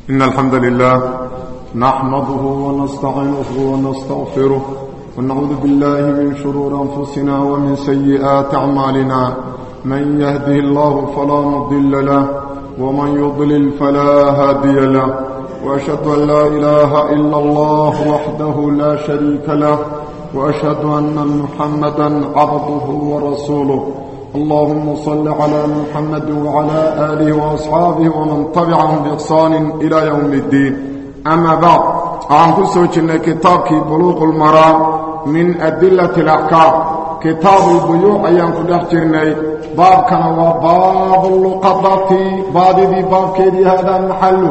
إن الحمد لله نحمده ونستعينه ونستغفره ونعوذ بالله من شرور أنفسنا ومن سيئات أعمالنا من يهده الله فلا مضل له ومن يضلل فلا هادي له وأشهد أن لا إله إلا الله وحده لا شريك له وأشهد أن محمدا عبده ورسوله اللهم صل على محمد وعلى آله وأصحابه ومن تبعهم بإحسان إلى يوم الدين أما بعد أعنكو سوچنا كتابك بلوغ المرام من أدلة الأحكام كتاب البيوع أيانكو دحجرنا باب كان وباب اللقطة باب دي باب كيدي هذا محل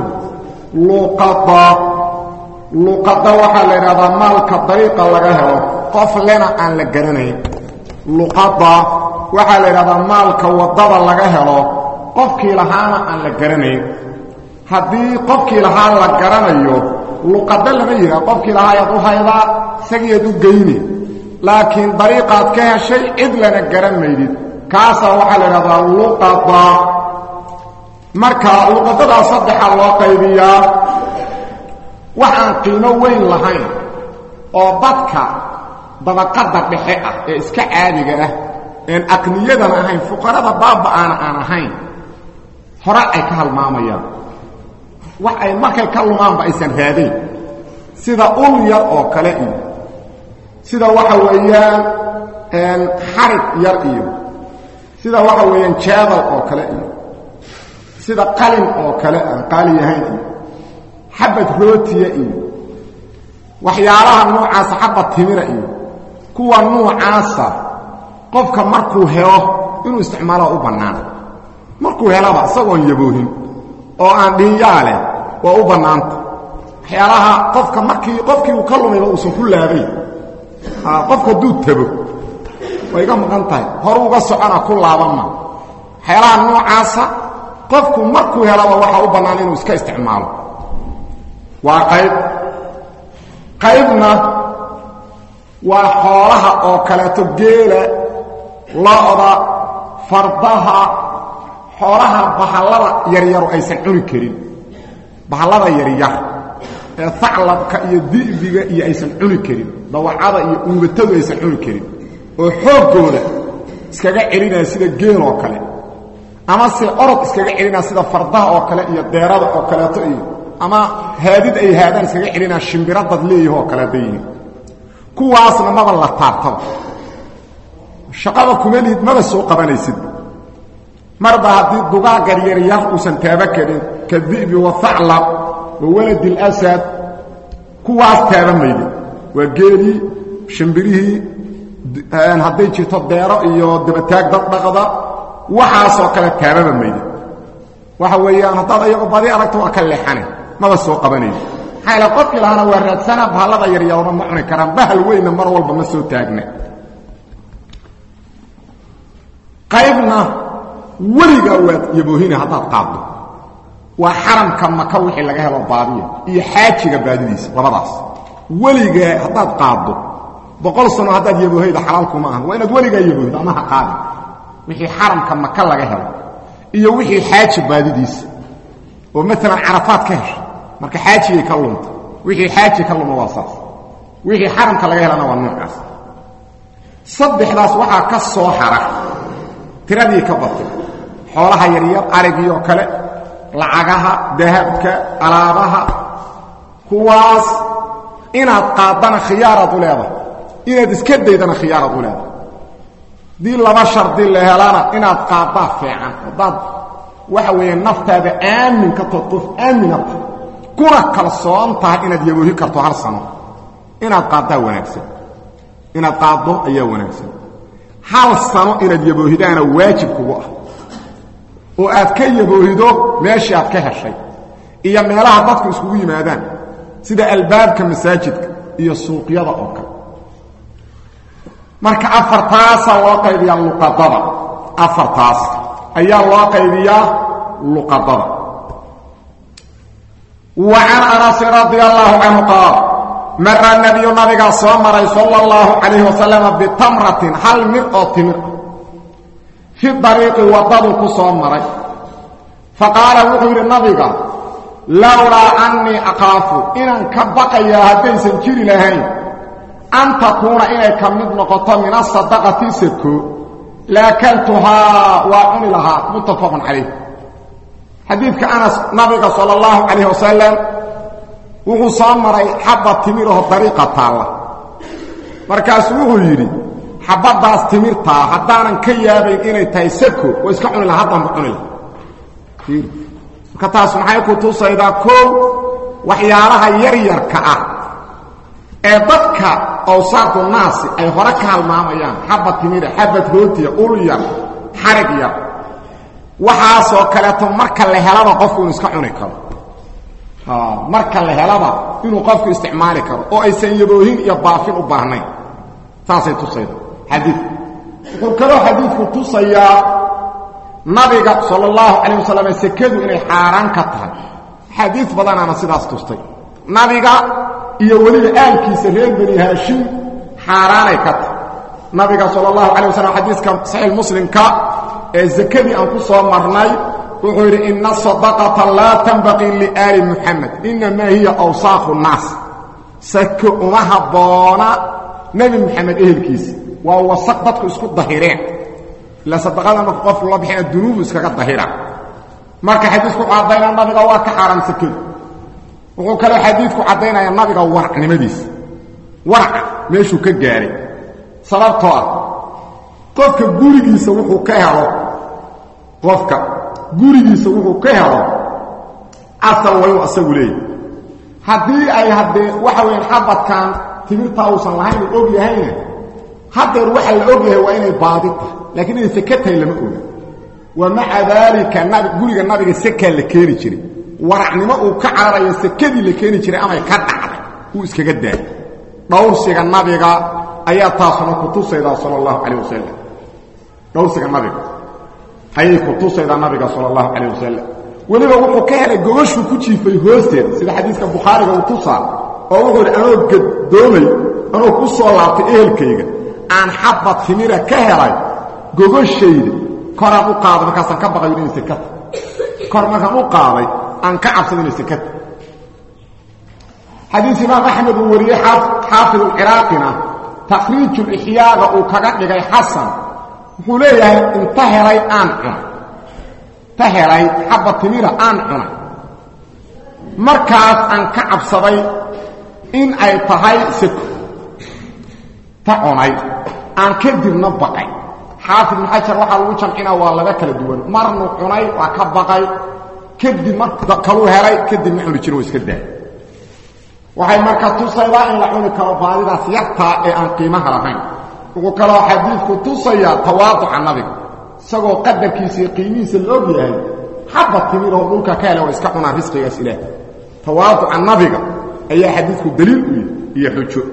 لقطة لقطة وحال هذا مالك طريقة لغاها قف لنا أن لقرنين لقطة waxaa la yidhahdaa maalka waddada laga helo qofkii lahaana aan la garanayn haddii qofkii lahaa la garanayo luqado lama yidhaha qofkii lahaa ayaad u haydaa isagiiad u geyni laakiin dariiqaad ka heshay cid lana garan maydid kaasaa waxaa la yidhahdaa luqada marka luqadadaa saddexaa loo qaybiyaa waxaan qiimo weyn lahayn oo dadka dabaqadda dhexe ah ee iska caadiga ah een aqniyadan ahayn fuqarada baaba'aana aan ahayn hore ay ka halmaamayaan wax ay markay ka lumaanba aysan raadayn sida ul yar oo kale iyo sida waxa weeyaan xarig yar iyo sida waxa weeyaan jaabal oo kale iyo sida qalin oo kale aan qaali yahayn iyo xabad rootiya iyo waxyaalaha noocaasa xabad timira iyo kuwa nuucaasa qofka markuu helo inuu isticmaalo u bannaan markuu helaba isagoon yaboohin oo aan dhinyaa leh waa u bannaanta waxyaalaha qofka markii qofkii uu ka lumayba uusan ku laabayn qofka hadduu tago way iga maqan tahay hor uga socona ku laabanma waxyaalaha noocaasa qofku markuu helaba waxaa u bannaan inuu iska isticmaalo waa qayb qaybna waa xoolaha oo kaleeto geela lo-da fardaha xoolaha bahallada yaryaru aysan cuni karin bahallada yaryar ee aclabka iyo di'biga iyo aysan cuni karin dawacada iyo uubatadu aysan cuni karin oo xooggooda iskaga celinaya sida geel oo kale ama se orod iskaga celinaya sida fardaha oo kale iyo deerada oo kaleeto iyo ama haadid ay haadaan iskaga celinaya shimbiradad leeyaho oo kaleeta yihiin kuwaasna maba la taabtaba shaqada kuma lihid maba soo qabanaysid marba haddii dugaagar yaryar uusan taaba karin ka di'bi waaclab wa waladi اlasad kuwaas taaba maydi waa geelii shimbirihii hadday jirto deero iyo dabataag dad dhaqda waxaasoo kale taababa maydi waxa weeyaan haddaad ayago badi aragto waa ka leexane maba soo qabanaydi maxaa ila qofkii lahaana waa raadsana bahallada yaryarna ma cuni karaan bahal weynna mar walba ma soo taagna qaybna weligaa waad yaboohina haddaad qaaddo waa xaramka maka wixii laga helo baadiya iyo xaajiga baadidiisa labadaas weligaa haddaad qaaddo boqol sano haddaad yaboohayda xalaalkuma ahan waa inaad weligaa yaboohdo ama ha qaadin wixii xaramka maka laga helo iyo wixii xaaji baadidiisa oo maalan carafaad ka hesha marka xaajigay ka lunta wixii xaaji ka luma waa saas wixii xaramka laga helana waa noocaas saddexdaas waxaa ka soo hara tiradii ka batay xoolaha yaryar arigii oo kale lacagaha dahabka alaabaha kuwaas inaad qaaddana khiyaaraad u leedahay inaad iska daydana khiyaaraad u leedahay dii laba shardi la helana inaad qaaddaa fiican haddaad waxa weeye naftaada aamin ka tood qof aamina tahay kuna kalsoon tahay inaad yaboohi karto hal sano inaad qaaddaa wanaagsan inaad qaaddo ayaa wanaagsan hal sano inaad yaboohidaana waajib kugu ah oo aad ka yaboohido meeshii aad ka heshay iyo meelaha dadku iskugu yimaadaan sida albaabka masaajidka iyo suuqyada oo kale marka afartaasaa loo qaybiyaa luqadada afartaas ayaa loo qaybiyaa luqadada wa can anasin radia allaahu canhu qaal mara nebiyu nabigaa soo maray sala allahu calayhi wasalama bitamratin hal mir oo timir ah fi dariiqi waddaduu ku soo maray fa qaala wuxuu yidhi nabiga lowlaa annii aqaafu inaan ka baqayaa haddaysan jiri lahayn an takuuna inay ka mid noqoto min asadaqati sako laakaltuhaa waa cuni lahaa muttafaqun calayh xadiidka anas nabiga sala allahu calayh wasalam wuxuu soo maray xabba timiraho dariiqa taalla markaasuu wuxuu yidhi xabbaddaas timirtaa haddaanan ka yaabayn inay tahay sako waa iska cuni laha haddanba cuni laha marka taas maxay ku tusaydaa koow waxyaalaha yaryarka ah ee dadka awsaaqu naasi ay hore ka halmaamayaan xabba timira xabad rootiya ul yar xarig yar waxaasoo kaleeto marka la helaba qofku inuu iska cuni karo marka la helaba inuu qofku isticmaali karo oo aysan yaboohin iyo baafin u baahnayn saasay tusayda xadiidku wuxuu kaloo xadiidku tusayaa nabiga sala allahu calayh wasalam sekadu inay xaaraan ka tahay xadiid badanaana sidaas tustay nabiga iyo weliba aalkiisa reer bani haashim xaaraanay ka tahay nabiga sala allahu calay wasalam xadiiska saxiix muslimka ee sakadii aan ku soo marnay wuxuu yidhi ina sadaqata laa tanbaqii liaali muxamed inamaa hiya awsaaqu nnaas sako uma habboona nebi moxamed ehelkiisa waa wasaq dadku isku dahireen ila sadaqada marka qofku la bixina dunuubu iskaga dahira marka xadiisku wuxuu caddaynaya nabiga waa ka xaaraam sakadu wuxuu kaloo xadiidku caddaynaya nabiga waracnimadiisa waraca meeshuu ka gaahay sababtoo ah qofka gurigiisa wuxuu ka helo qofka gurigiisa wuxuu ka helo asal waa inuu asagu leeyahy haddii ay haddee waxa weyan xabadkan timirtaa uusan lahayn uu og yahayna haddeer waxa la og yahay waa inay baadi tahay laakiin inay seke tahay lama oga wa maca daalika nabi guriga nabiga sekaa la keeni jiray waracnimo uu ka cararayo sekadii la keeni jiray amay ka dhacday uu iskaga daayay dhowrsiga nabiga ayaa taasuna ku tusaydaa sala allahu calayh wasalam dhowrsiga nabiga ayay ku tusaydaa nabiga sala allahu calayh wasalam weliba wuxuu ka helay gogashuu ku jiifay hoosteeda sida xadiiska bukhaariga uu tusaa oo wuxuu yidhi anoo gadoomay anoo ku soo laabtay ehelkayga aan xabad timira ka helay gogashayda koraan u qaaday markaasaan ka baqayo inay sekata kor markaan u qaaday aan ka cabsado inay sekata xadiis imaam axmed uu wariyey xaafid alciraaqina takhriijulixyaaga uu kaga dhigay xasan wuxuu leeyahay inta helay aan cunay ta helay xabba timira aan cunay markaas aan ka cabsaday in ay tahay seko ta cunay aan kadibna baqay xaafid ibn xajar waxaa lagu jamcinaa waa laba kala duwan marnu cunay waa ka baqay kadib mar kaluu helay kadibna cuni jiro iska daay waxay marka tusaydaa in la cuni karo baadidaas yartaa ee aan qiimaha lahayn wuxuu kaloo xadiidku tusayaa tawaaduca nabiga isagoo qadarkiisa iyo qiimihiisa la og yahay xabba timiroo dhulka ka hele waa iska cunaa risqigaas ilaah tawaaduca nabiga ayaa xadiidku daliil u yihi iyo xujo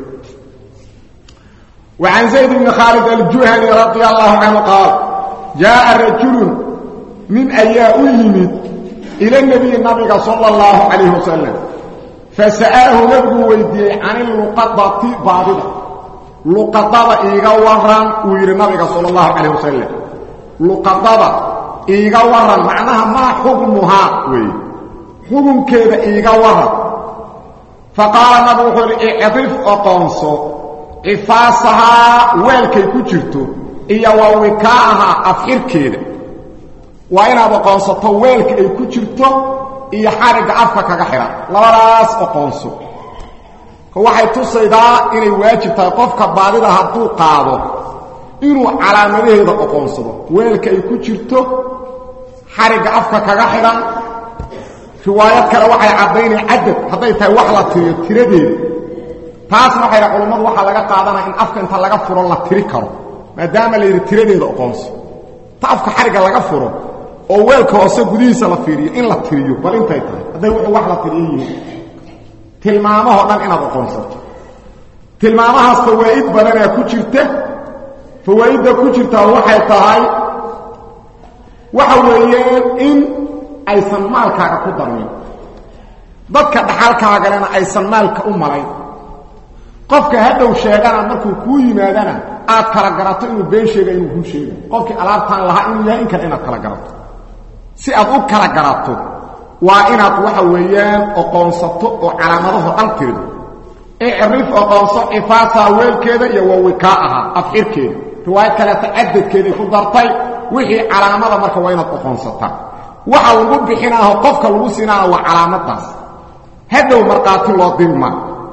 وعن زيد بن خالد الجهني رضي الله عنه قال جاء رجل من أياء يمد إلى النبي النبي صلى الله عليه وسلم فسأله نبي ويدي عن اللقطة بابدة لقطة إيغا وران ويرى النبي صلى الله عليه وسلم لقطة إيغا وران معناها ما حكمها وي حكم كذا إيغا وران فقال نبي اعطف أقنصو cifaasahaa weelkay ku jirto iyo waa wikaaha afxirkeeda waa inaad oqoonsato weelka ay ku jirto iyo xarigga afka kaga xidhan labadaas oqoonso waxay tusaydaa inay waajib tahay qofka baadida hadduu qaado inuu calaamadaheeda oqoonsado weelka ay ku jirto xarigga afka kaga xidhan riwaayad kale waxay caddaynaya cadad hadday tahay wax la tiriyo tiradeeda taasna waxay dhaha culammadu waxaa laga qaadanaya in afka inta laga furo la tiri karo maadaama la yidhi tiradeeda oqoonso ta afka xarigga laga furo oo weelka hoose gudihiisa la fiiriyo in la tiriyo bal intay tahay hadday wuxuu wax la tiriyo yihiin tilmaamahoo dhan inaad oqoonsato tilmaamahaas fawaa'id badanaa ku jirta fawaa'idda ku jirtaa waxay tahay waxa weeyaan in aysan maalkaaga ku darmin dadka dhaxalkaagalena aysan maalka u malayn qofka hadhow sheegana markuu kuu yimaadana aad kala garato inuu been sheega inuu kuu sheega qofkii alaabtaan lahaa inuu yahay in kale inaad kala garato si aad u kala garato waa inaad waxa weeyaan oqoonsato oo calaamadaho dhan tirido icrif oqoonso cifaasaa weelkeeda iyo wawikaa ahaa afxirkeeda riwaayad kaleeta cadadkeeday ku dartay wixii calaamada marka waa inaad oqoonsataa waxa lagu bixinaaho qofka lagu siinaana waa calaamadaas hadhow markhaati loo dirma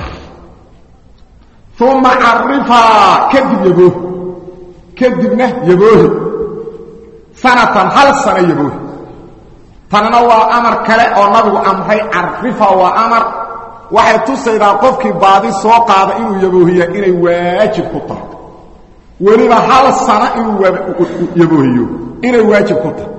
uma carifaa kadib yaboohi kadibna yaboohi sanatan hal sano yaboohi tanna waa amar kale oo nabigu amray carifa waa amar waxay tusaydaa qofkii baadi soo qaada inuu yaboohiya inay waajib ku tahay weliba hal sano inuu yaboohiyo inay waajib ku tahay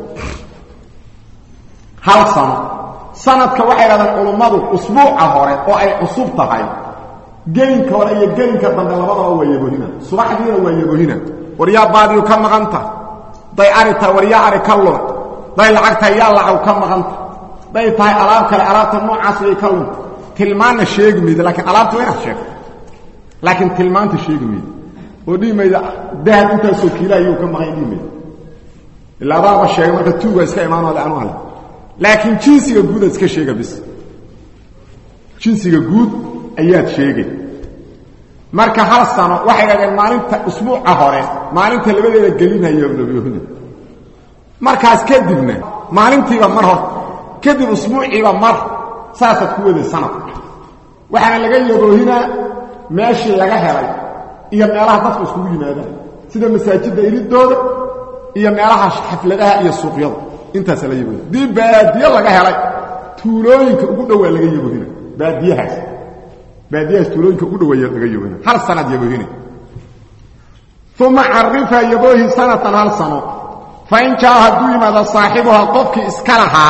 hal sano sanadka waxay dhahdaan culummadu usbuuca hore oo ay cusub tahay gelinka hore iyo gelinka dambe labadaba waa yaboohina subaxdiina waa yaboohina waryaa baadiyu ka maqanta day ari tahay waryaa ari ka luna day lacag tahay yaa lacag ka maqanta day tahay alaab kale alaabta noocaas way ka lunta tilmaanna sheegi mayda laakiin alaabta waa inaad sheegto laakiin tilmaanta sheegi mayda oo dhihi mayda dahab intaasoo kiila ayuu ka maqan dhihi mayda ilaa adaaba sheegay marka tuugaa iska imaanoo le anu hale laakiin jinsiga guud aad iska sheega bis jinsiga guud ayaad sheegay marka hal sano waxay dhahdeen maalinta usbuuca hore maalinta labadeeda gelinayo nabiyuhuna markaas kadibna maalintiiba mar hor kadib usbuuciiba mar saasaad ku waday sanad waxaana laga yaboohinaa meeshii laga helay iyo meelaha dadku iskugu yimaadaan sida masaajidda iridooda iyo meelaha xafladaha iyo suuqyada intaasa la yaboohina dii baadiye laga helay tuulooyinka ugu dhowaa laga yaboohina baadiyahaas baadiyahaas tuulooyinka ugu dhaweeya laga yaboohina hal sanaad yaboohina uma carifa yaboohi sanatan hal sano fain jaa hadduu yimaado saaxibuha qofkii iska lahaa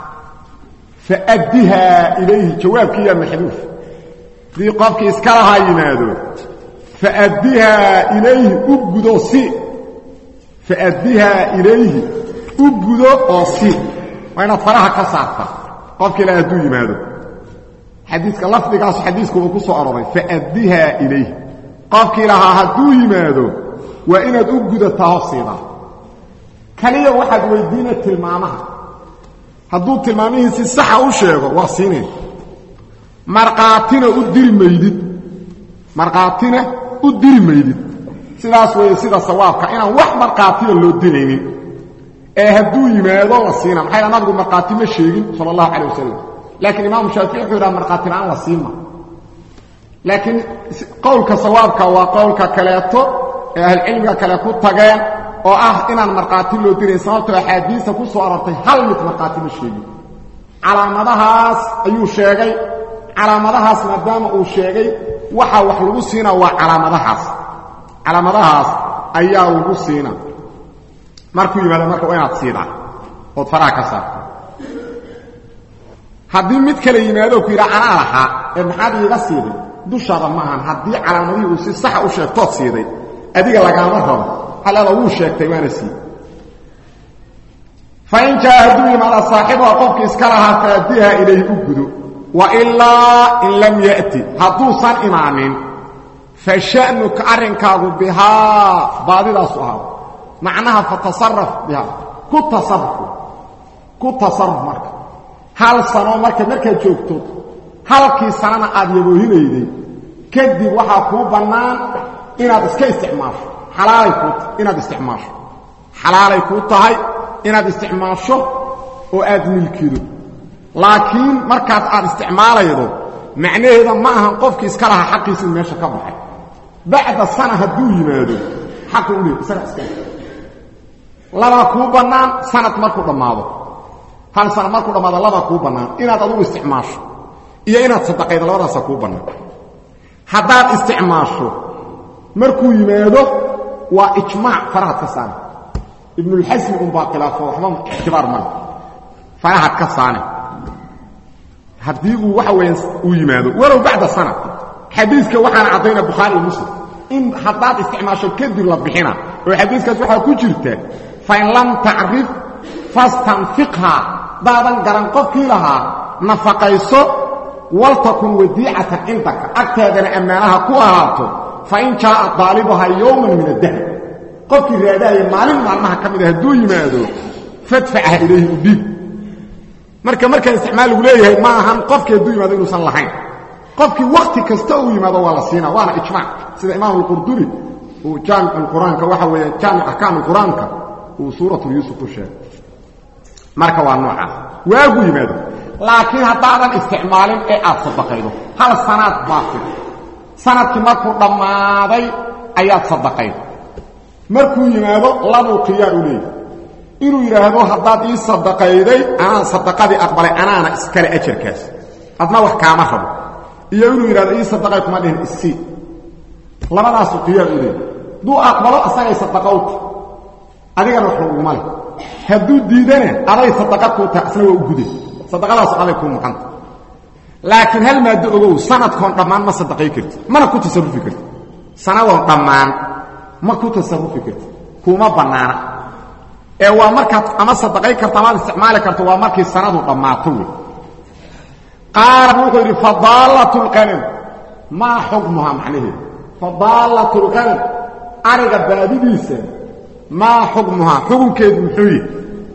faaddihaa ilayhi jawaabkiiyaa maxduuf haddii qofkii iska lahaa yimaado faaddihaa ilayhi u gudo si faaddihaa ilayhi u gudo oo si waa inaad faraha ka saarta qofkii laha hadduu yimaado xadiiska lafdigaas xadiisku uu ku soo aroray faaddihaa ilayhi qofkii lahaa hadduu yimaado waa inaad u gudataa hosiidaa kaliya waxaad weydiina tilmaamaha hadduu tilmaamihiisi saxa u sheego waa siinayn markhaatina u diri maydid markhaatina u diri maydid sidaas weeye sida sawaabka inaan wax markhaatiya loo diraynin ee hadduu yimaado la siina maxay dha nabigu markhaati ma sheegin sala allahu calah wasalam laakiin imaamu shaafici wuxuu yidhaha markhaati la-aan la siima laakiin qowlka sawaabka waa qowlka kaleeto ee ahlucilmiga kale ku tageen oo ah inaan markhaati loo dirayn sababtoo axaadiista ku soo arortay hal mid markhaati ma sheegin calaamadahaas ayuu sheegay calaamadahaas maadaama uu sheegay waxa wax lagu siina waa calaamadahaas calaamadahaas ayaa lagu siina markuu yimaado marka waa inaad siidaa ood faraha ka saarto haddii mid kale yimaadoo ku yidhaha anaa lahaa ee maxaad iiga siiday dushaada ma ahan haddii calaamadihii uu si saxa u sheegtood siiday adiga lagaama rabo haleeda wuu sheegtay waana sii fain jaa hadduu yimaada saaxibuha qofkii iska lahaa faadiha ilayhi u gudo wailaa in lam ya'ti hadduusan imaanin fa sha'nuka arrinkaagu bihaa baadidaasu ahaa macnaha fatasaraf bihaa ku tasaruf ku tasaruf marka hal sano marka markaad joogto halkii sanana aad yaboohinayday kadib waxaa kuu bannaan inaad iska isticmaasho xalaalay kuu tahay inaad isticmaasho xalaalay kuu tahay inaad isticmaasho oo aad milkido laakiin markaas aad isticmaalaydo macnaheeda ma ahan qofkii iska lahaa xaqiisi in meesha ka baxay bacda sana hadduu yimaado xaqu u leey isaga iska labaa kuu bannaan sanad markuu dhammaado hal sana markuu dhammaado labaa kuu bannaan inaad adugu isticmaasho iyo inaad sadaqaydo labadaasa kuu bannaan haddaad isticmaasho markuu yimaado waa ijmaac farahad ka saane ibnulxasmi unbaa khilaafo waxba ictibaar male farahad ka saane haddii uu waxa weya uu yimaado walow bacda sana xadiiska waxaana caddayna bukhaari iyo muslim in haddaad isticmaasho kadib la bixina oo xadiiskaas waxaa ku jirta fain lam tacrif fastanfiqhaa daadan garan qofkii lahaa nafaqayso waltakun wadiicatan cindaka agtaadana ammaanaha ku ahaato fain jaaa daalibuhaa yowman min addahr qofkii raadaaya maalin maalmaha ka mid a hadduu yimaado fadfacha ilayhi u dhiib marka markaan isticmaal lagu leeyahay ma ahan qofkii hadduu yimaado inuusan lahayn qofkii wakti kasta uu yimaado waa la siina waana ijmaac sida imaam alqurduri uu jaamic qur-aanka waxa weeye jaamic axkaam qur-aanka uu suuratu yuusuf u sheegay marka waa noocaas waagu yimaado laakiin haddaadan isticmaalin ee aad sadaqaydo hal sanaad baafid sanadkii markuu dhammaaday ayaad sadaqayd markuu yimaado labuu khiyaar u leeyahy inuu yidhaahdo haddaad ii sadaqayday anaan sadaqadii aqbalay anaana iskale ajarkaas adna wax kaama rabo iyo inuu yidhahdo ii sadaqay kuma dhihin isii labadaasuu khiyaar u leeyahy hadduu aqbalo asagay sadaqowta adigana wax laguma leh hadduu diidana aday sadaqa kuu tahay isna waa u guday sadaqadaas aday kuu maqanta laakiin hal maaddo ogow sanadkoon dhammaan ma sadaqay karti mana ku tasarufi karti sanadoon dhammaan ma ku tasarufi karti kuma bannaana ee waa markaad ama sadaqay karta amaad isticmaali karto waa markii sanadu dhammaato wey qaala wuxuu yidhi fadaallat lqanam maa xukmuhaa macnaheedu fadaallat lqanam ariga baadidiisa maa xukmuhaa xukunkeedu muxuu yihi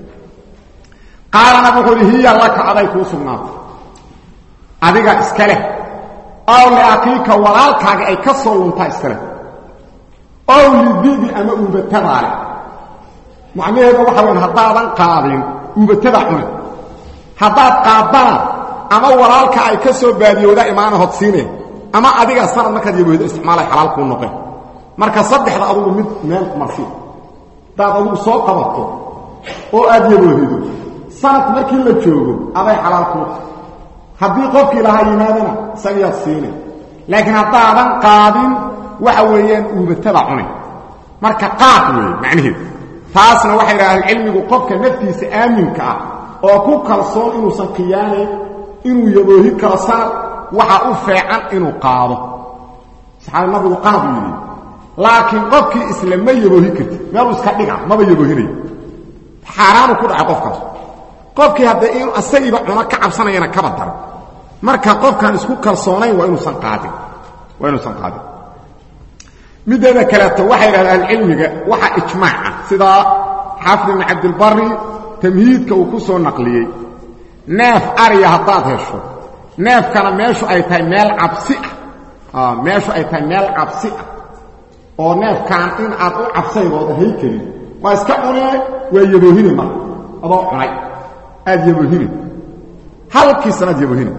qaalana wuxuu yidhi hiya laka aday kuu sugnaatay adiga iska leh ow liakiika walaalkaaga ay ka soo luntaa iska leh ow lidibi ama uubatadaa leh macnaheedu waxa weyan haddaadan qaadin uubatadaa cune haddaad qaaddana ama walaalka ay ka soo baadiyooda imaana hodsiine ama adiga sanad markaad yaboohdo isticmaalay xalaal kuu noqeen marka saddexda adugu mid meel marsi haddaad adugu soo qabato oo aad yaboohido sanad markii la joogo aday xalaal kuu haddii qofkii lahaa yimaadana isagiyaad siine laakiin haddaadan qaadin waxa weeyaan uubatada cunay marka qaad weeye macnaheedu taasna waxay idhaha ahlucilmigu qofka naftiisa aaminka ah oo ku kalsoon inuusan khiyaanayn inuu yaboohi karo sanad waxaa u feecan inuu qaado saxaabi nabigu qaad uu yidhi laakiin qofkii isla ma yaboohi karti meeluu iska dhiga maba yaboohinayo xaaraanu ku dhacay qofkaas qofkii hadda inuu asagiiba cuno ka cabsanayana kaba daro marka qofkaan isku kalsoonayn waa inuusan qaadin waa inuusan qaadin mideeda kaleeto waxay idhahda ahlucilmiga waxaa ijmaac ah sidaa xaafid ibn cabdilbari tamhiidka uu ku soo naqliyey neef ariya haddaad hesho neefkana meeshu ay tahay meel cabsi ah meeshu ay tahay meel cabsi ah oo neefkaan in aad u cabsaydooda hay kelin waa iska cunee waa yaboohine marka adoo cunay aad yaboohine halkii sanaad yaboohine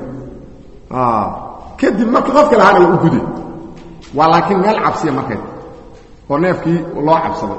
kadib marka qofka lahaana waa u gude waa laakiin meel cabsiya markay oo neefkii loo cabsaday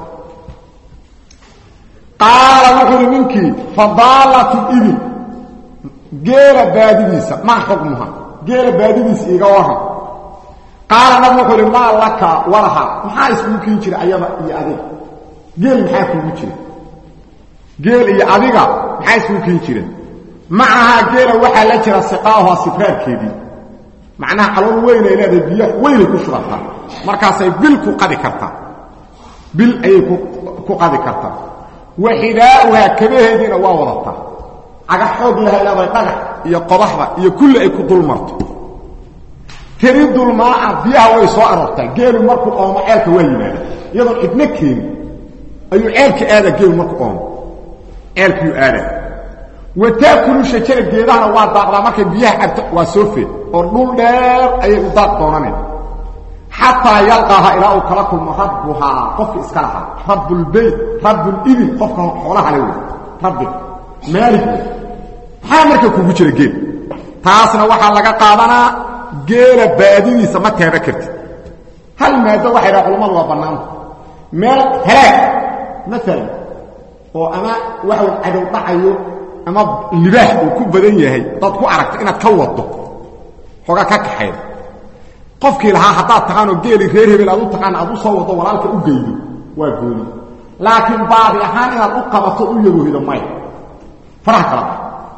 qaala wuxuu uhi ninkii fadaalatu ibil geela baadidiisa maa xukmuha geela baadidiisa iiga waran qaala nab wuxuu uhi maa laka walaha maxaa iskugu kiin jira ayada iyo adiga geel maxaa kuugu jira geel iyo adiga maxaa iskugu kiin jira macahaa geela waxaa la jira siqaaha sibraarkeedii macnaha calool weyn ay leedahay biyo weynay ku shubataa markaasay bil ku qadi kartaa bil ayay ku qadi kartaa wa xidaa'uhaa kabaheediina waa wadataa caga xoog lahay leedahay dhagax iyo qodaxda iyo kulli ay ku dul marto tiridulmaa'a biyaha way soo aroortaa geelu markuu oomo ceelka waa yimaada iyadoon cidno keeni ayuu ceelka aadaa geelu markuu oomo ceelkiiyuu aadaa wa taakulu shajara geedahana waa daaqdaa markay biyaha cabto waa soo feed oo dhul dheer ayay u daaq doonaneen xataa yalqaaha ilaa uu kala kulmo rabbuhaa qofka iska lahaa rabbulbayt rabbulibil qofka xoolaha le wey rabbi maalig wey maxaa marka kugu jira geel taasna waxaa laga qaadanaa geela baadidiisa ma teeba kartid hal maado waxay dhaha culammadu waa bannaanta meel halaag maalan oo ama waxa cadow dhacayo ama libaax uu ku badan yahay dad ku aragto inaad ka wado xoogaa ka kaxayda qofkii lahaa haddaad taqaanoo geeli reer hebel aad u taqaan aad u soo wado walaalka u geydo waa gooni laakiin baadi ahaan inaad u qabato u yaboohido maya faraha kala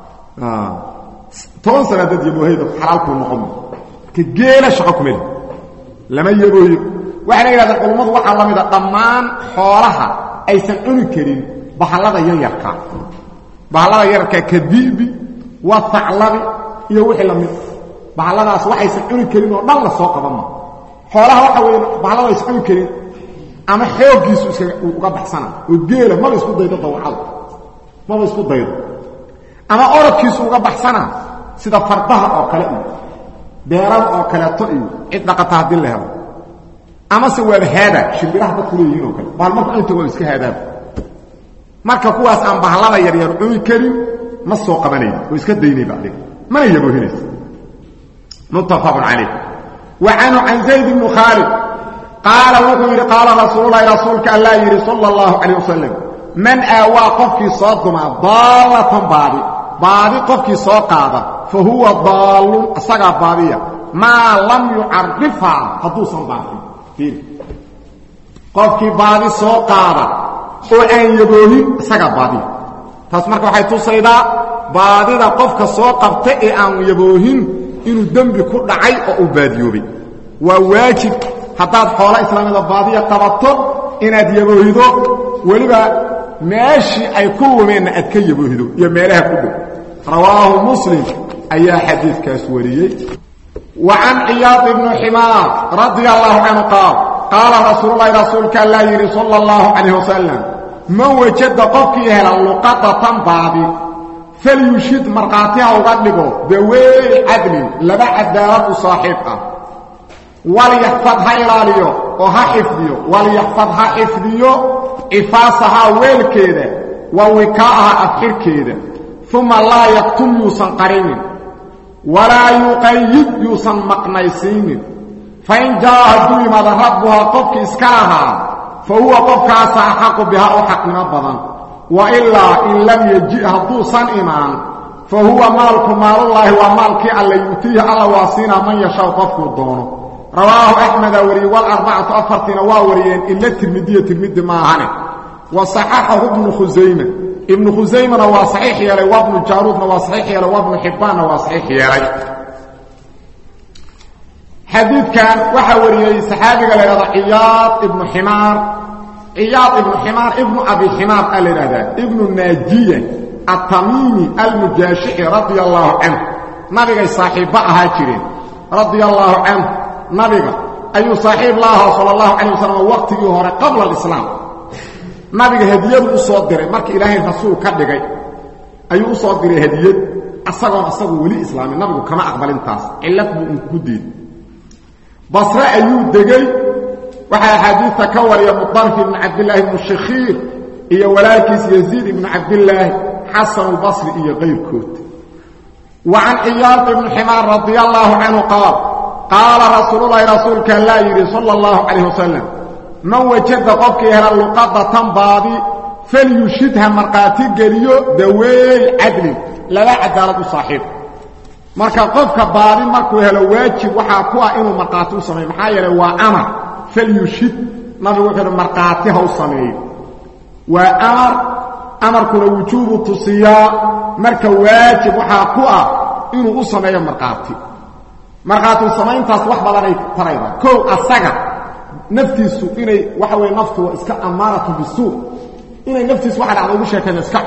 toban sana dad yaboohayda xalaalkuu noqon ka geela shaqo kumeli lama yaboohiyo waxayna yidhahdeen culummadu waxaa la mida dhammaan xoolaha aysan cuni karin bahallada yaryarka bahallada yararkaa ka di'bi wa haclabi iyo wixii la mid bahalladaas waxaysan cuni karin oo dhan la soo qabanma xoolaha waxa weeye bahallada aysan cuni karin ama xooggiisu iska uga baxsana oo geela maba isku daydo dawacada maba isku daydo ama orodkiisu uga baxsana sida fardaha oo kale iyo beerada oo kaleeto iyo cid dhaqata haddii la helo amase waaba haada shimbiraha dadku leeyihiin oo kale baal marku inta waa iska haadaaba marka kuwaas aan bahlada yaryar cuni karin ma soo qabanayno oo iska daynayba adiga mana yaboohinaysa muttafaqun calayh wa canhu can zayd bni khaalid qaala wuxuu yidhi qaala rasuululahi rasuulka allaa yidhi sala allahu calayh wasalam man aawaa qofkii soo dumaa daallatan baadi baadi qofkii soo qaada fa huwa daallun isagaa baadiya maa lam yucarifhaa hadduusan baafin fiiri qofkii baadi soo qaada oo aan yaboohin isagaa baadiya taas marka waxay tusaydaa baadida qofka soo qabta ee aan yaboohin inuu dembi ku dhacay oo uu baadiyoobay waa waajib haddaad xoolo islaamida baadiya qabato inaad yaboohido weliba meeshii ay ku wumeenna aad ka yaboohido iyo meelaha ku dhow rawaahu muslim ayaa xadiidkaas wariyey wa can ciyaad ibni ximaar radia allahu canhu qaal qaala rasuululahi rasuulka allaa yidhi sala allahu calayh wasalam man wajada qofkii hela luqadatan baadi falyushid markhaati ha uga dhigo daweey cadlin laba cadaalad u saaxiib ah walyaxfad ha ilaaliyo oo ha xifdiyo walyaxfad ha xifdiyo cifaasahaa weelkeeda wa wikaa'aha afxirkeeda uma laa yaktum yuusan qarinin walaa yuqayid yuusan maqnaysiinin fain jaa'a hadduu yimaado rabbuhaa qofkii iska lahaa fa huwa qofkaasa axaqu bihaa u xaqnimo badan wa ilaa in lam yeji hadduusan imaan fa huwa maalku maalullaahi waa maalkii alla yuutiihi alla waa siinaa man yashaw qofkuu doono rawaahu axmeda wariyey walarbacatu afartiina waa wariyeen ila tirmidiya tirmidi maahane wa saxaxahu ibnu khusayme ibnu khusaymana waa saxiix yeelay waa bnu jaaruudna waa saxiix yeelay waa bnu xibbaanna waa saxiix yeelay xadiidkan waxaa wariyey saxaabiga la yhahda ciyaad ibnu ximaar ciyaad ibnu ximaar ibnu abi ximaar a la yidhahdaa ibnu naajiya atamiimi almujaashici radia allaahu canhu nabigay saaxiibba ahaa jireen radia allaahu canhu nabiga ayuu saaxiib la ahaa sala allahu calayh wasalam waqtigii hore qabla alislaam nabiga hadiyadu u soo diray marka ilaahay rasuul ka dhigay ayuu u soo diray hadiyad asagoon asagu weli islaamin nabigu kama aqbalintaas cillad buu unku diiday basre ayuu degey waxaa axaadiidta ka wariya mudarif ibnu cabdillaahi ibnu shakhiir iyo walaalkiis yaziid ibnu cabdillaahi xasanulbasri iyo qayrkood wa can ciyaad ibni ximaar radia allaahu canhu qaal qaala rasuululahi rasuulka allaa yidhi sala allahu calayh wasalam man wajada qofkii hela luqadatan baadi falyushidha markhaati geliyo daweey cadlin laba cadaalad u saaxiib marka qofka baadi markuu helo waajib waxaa ku ah inuu markhaati u sameeyo maxaa yeelay waa amar falyushid nabigu wuxuu uhi markhaati ha u sameeyo waa amar amarkuna wujuubu tusiyaa marka waajib waxaa ku ah inuu u sameeyo markhaati markhaati samayntaas wax badanay tarayda kow asaga naftiisu inay waxa weye naftu waa iska ammaanatu bisuuq inay naftiisu waxa dhacda ugu sheekayna iska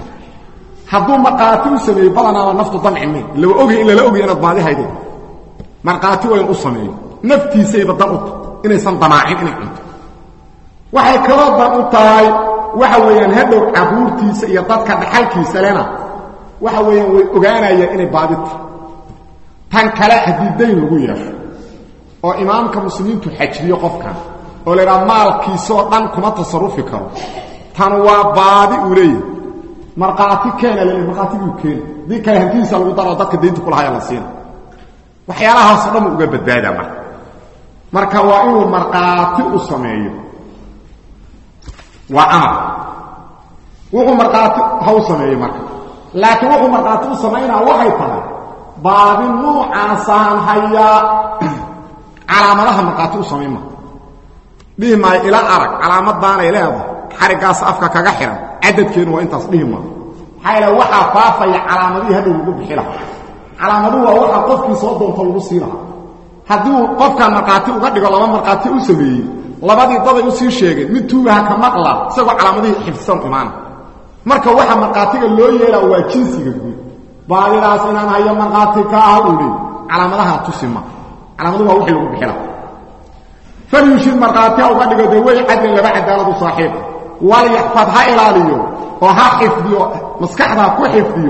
hadduu markhaati u sameeyo badanaaba naftu damcimayn laba ogay in lala ogay inaad baadi haydeen markhaati waa in u sameeyo naftiisayba dan u ta inaysan damaacin inay cunto waxay kaloo dan u tahay waxa weeyaan hadhow caruurtiisa iyo dadka dhaxalkiisa lena waxa weeyaan way ogaanayaan inay baadi tahay tan kale haddii dayn lagu yeesho oo imaamka muslimiintu xajriyo qofkan oo la idhaha maalkiisaoo dhan kuma tasarufi karo tan waa baadi uu leeyahay markhaati keena laleey markhaatiguu keena haddii kale hantidiisa lagu daroo dadka daynta kulahaya la siina waxyaalahaasoo dhan uu uga badbaadaa marka marka waa inuu markhaati u sameeyo waa amar wuxuu markhaati ha u sameeyo marka laakiin wuxuu markhaati u samaynaa waxay tahay baadi nuucaasaan hayaa calaamadaha markhaati u samayn ma dhihi maayo ila arag calaamadaanay leedahay xariggaas afka kaga xihan cadadkeenu waa intaas dhihi maayo maxaa yaele waxaa faafaya calaamadihii hadhow lagu bixi lahaa calaamaduhu waa waxaa qofkii soo doonto lagu sii lahaa haddii uu qofkaan markhaati uga dhigo laba markhaati u sameeyey labadii daday u sii sheegeen mid tuugaha ka maqla isagoo calaamadihii xifdisan imaana marka waxa markhaatiga loo yeelaa waa jinsiga guud baadidaas inaan hayo markhaati ka ah uu leey calaamadaha tusi ma calaamaduhu waa wixii lagu bixi lahaa falyushid markhaati ha uga dhigo dee wey cadlin laba cadaaladu saaxiiba walyaxfad ha ilaaliyo oo ha xifdiyo maskaxda ku xifdiyo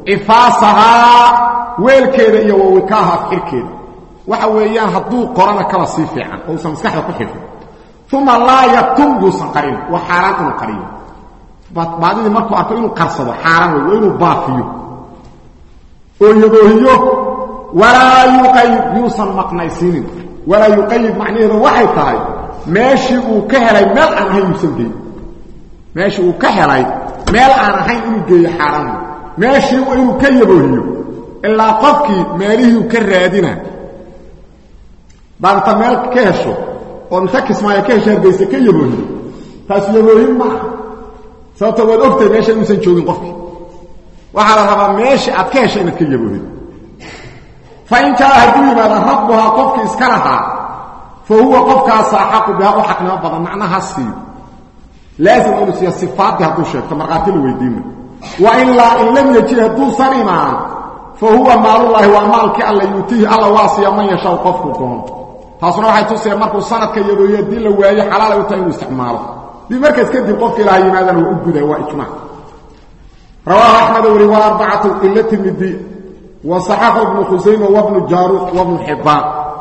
cifaasahaa weelkeeda iyo wawikaaha xirkeeda waxa weeyaan hadduu qorana kaba sii fiican oo usan maskaxda ku xifin uma laa yatum yuusan qarin waa xaaraan inuu qariyo baadidii markuu arko inuu qarsado xaaraan wey waa inuu baafiyo oo yaboohiyo walaa yuqayid yuusan maqnaysiinin walaa yuqayid macnaheedu waxay tahay meeshii uu ka helay meel aan ahayn yuusan geyn meeshii uu ka helay meel aan ahayn inuu geeyo xaaraan wey meeshii inuu ka yaboohiyo ilaa qofkii meelihii ka raadina baad inta meel ka hesho oo inta kismaayo ka hesho hargayse ka yaboohiyo taas yaboohin maaha sababto waad ogtahay meesha inuusan joogin qofkii waxaa la rabaa meeshii aad ka hesho inaad ka yaboohido fa in jaa hadduu yimaada rabbuhaa qofkii iska lahaa fa huwa qofkaasa axaqu bihaa u xaqnimo badan macnaha siiyo laazim inuu siiya sifaaddii hadduu sheegto markhaati la weydiima wa ilaa in lam yajid hadduusan imaan fa huwa maalullaahi waa maalkii alla yuutiihi alla waa siiya man yashaw qofku doono taasuna waxay tusaya markuu sanadka yabooyo haddii la waayo xalaalay u tahay inuu isticmaalo dii markaas kadib qofka ilaha yimaadana waa u gudaa waa ijmaac rawaahu axmed weli waa arbacatu ila tirmidi wa saxaxu ibnu khusayma wabnu jaaruud wabnu xibbaan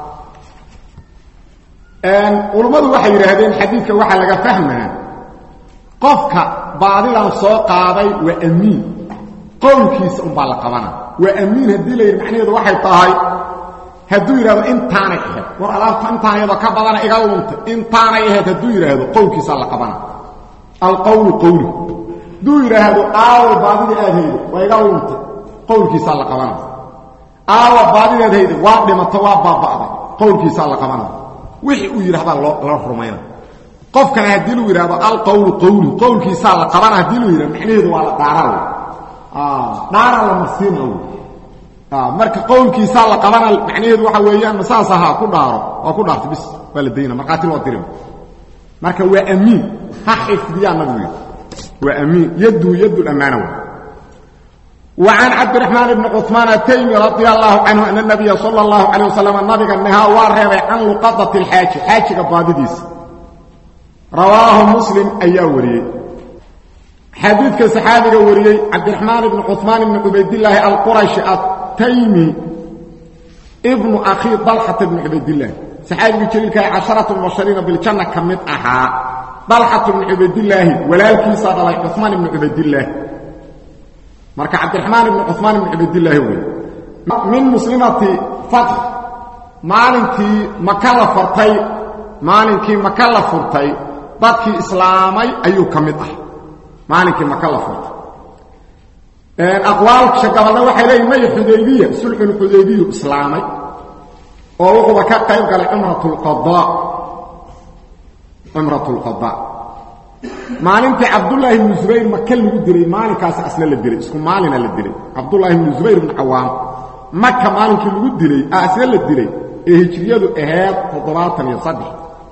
culummadu waxay yidhaahdeen xadiidka waxaa laga fahmaa qofka baadidan soo qaaday waa amiin qowlkiisa unbaa la qabana waa amiin haddii la yidhi macnaheedu waxay tahay hadduu yidhahdo intaanay ahayd war alaabta intaan iyadoo ka badana iga lunta intaanay ahayd hadduu yidhaahdo qowlkiisaa la qabana alqowlu qowli hadduu yidhaahdo aawa baadidii aad haydo waa iga lunta qowlkiisaa la qabana aawa baadidaad hayda waa dhimato waa baaba'day qowlkiisaa la qabana wixii uu yidhahdaa loo rumayna qofkana haddii lu yidhahdo alqowlu qowli qowlkiisaa la qabana haddii lu yidhahdo macnaheedu waa la dhaaraa dhaaraa la marsiina marka qowlkiisaa la qabana macnaheedu waxa weeyaan masaas ahaa ku dhaaro waa ku dhaartay bis waa la dayna markhaati loo dirin marka waa amiin ha xifdiyaa nabigu yidhi waa amiin yaddu yaddu ammaana wa وعن عبد الرحمن بن عثمان التيمي رضي الله عنه أن النبي صلى الله عليه وسلم النبي النها وارغب عن لقطة الحاج حاج قبادديس رواه مسلم أيا وريه حديث كصحابي وريه عبد الرحمن بن عثمان بن عبيد الله القرشي التيمي ابن أخي طلحة بن عبيد الله صحابي جليل عشرة مبشرين بالجنة كمت أحا طلحة بن عبيد الله ولا الكيسة عثمان بن عبيد الله marka cabdiraxmaan ibn cumaan ibn cabdillaahi wey min muslimati fatx maalinkii maka la furtay maalinkii maka la furtay dadkii islaamay ayuu ka mid ah maalinkii maka la furtay aqwaalsha gabalna waxay leeyihin may xudaybiya sulxulxudaybiyu islaamay oo wuxuuba ka qayb galay cumratulqada cumratulqada maalintii cabdulaahi ibnu zubayr maka lagu dilay maalinkaas asna la dilay isku maalina la dilay cabdulaahi ibnu zubayr ibnu cawaam maka maalinkii lagu dilay asna la dilay ee hijriyadu ahayd toddobaatan iyo saddex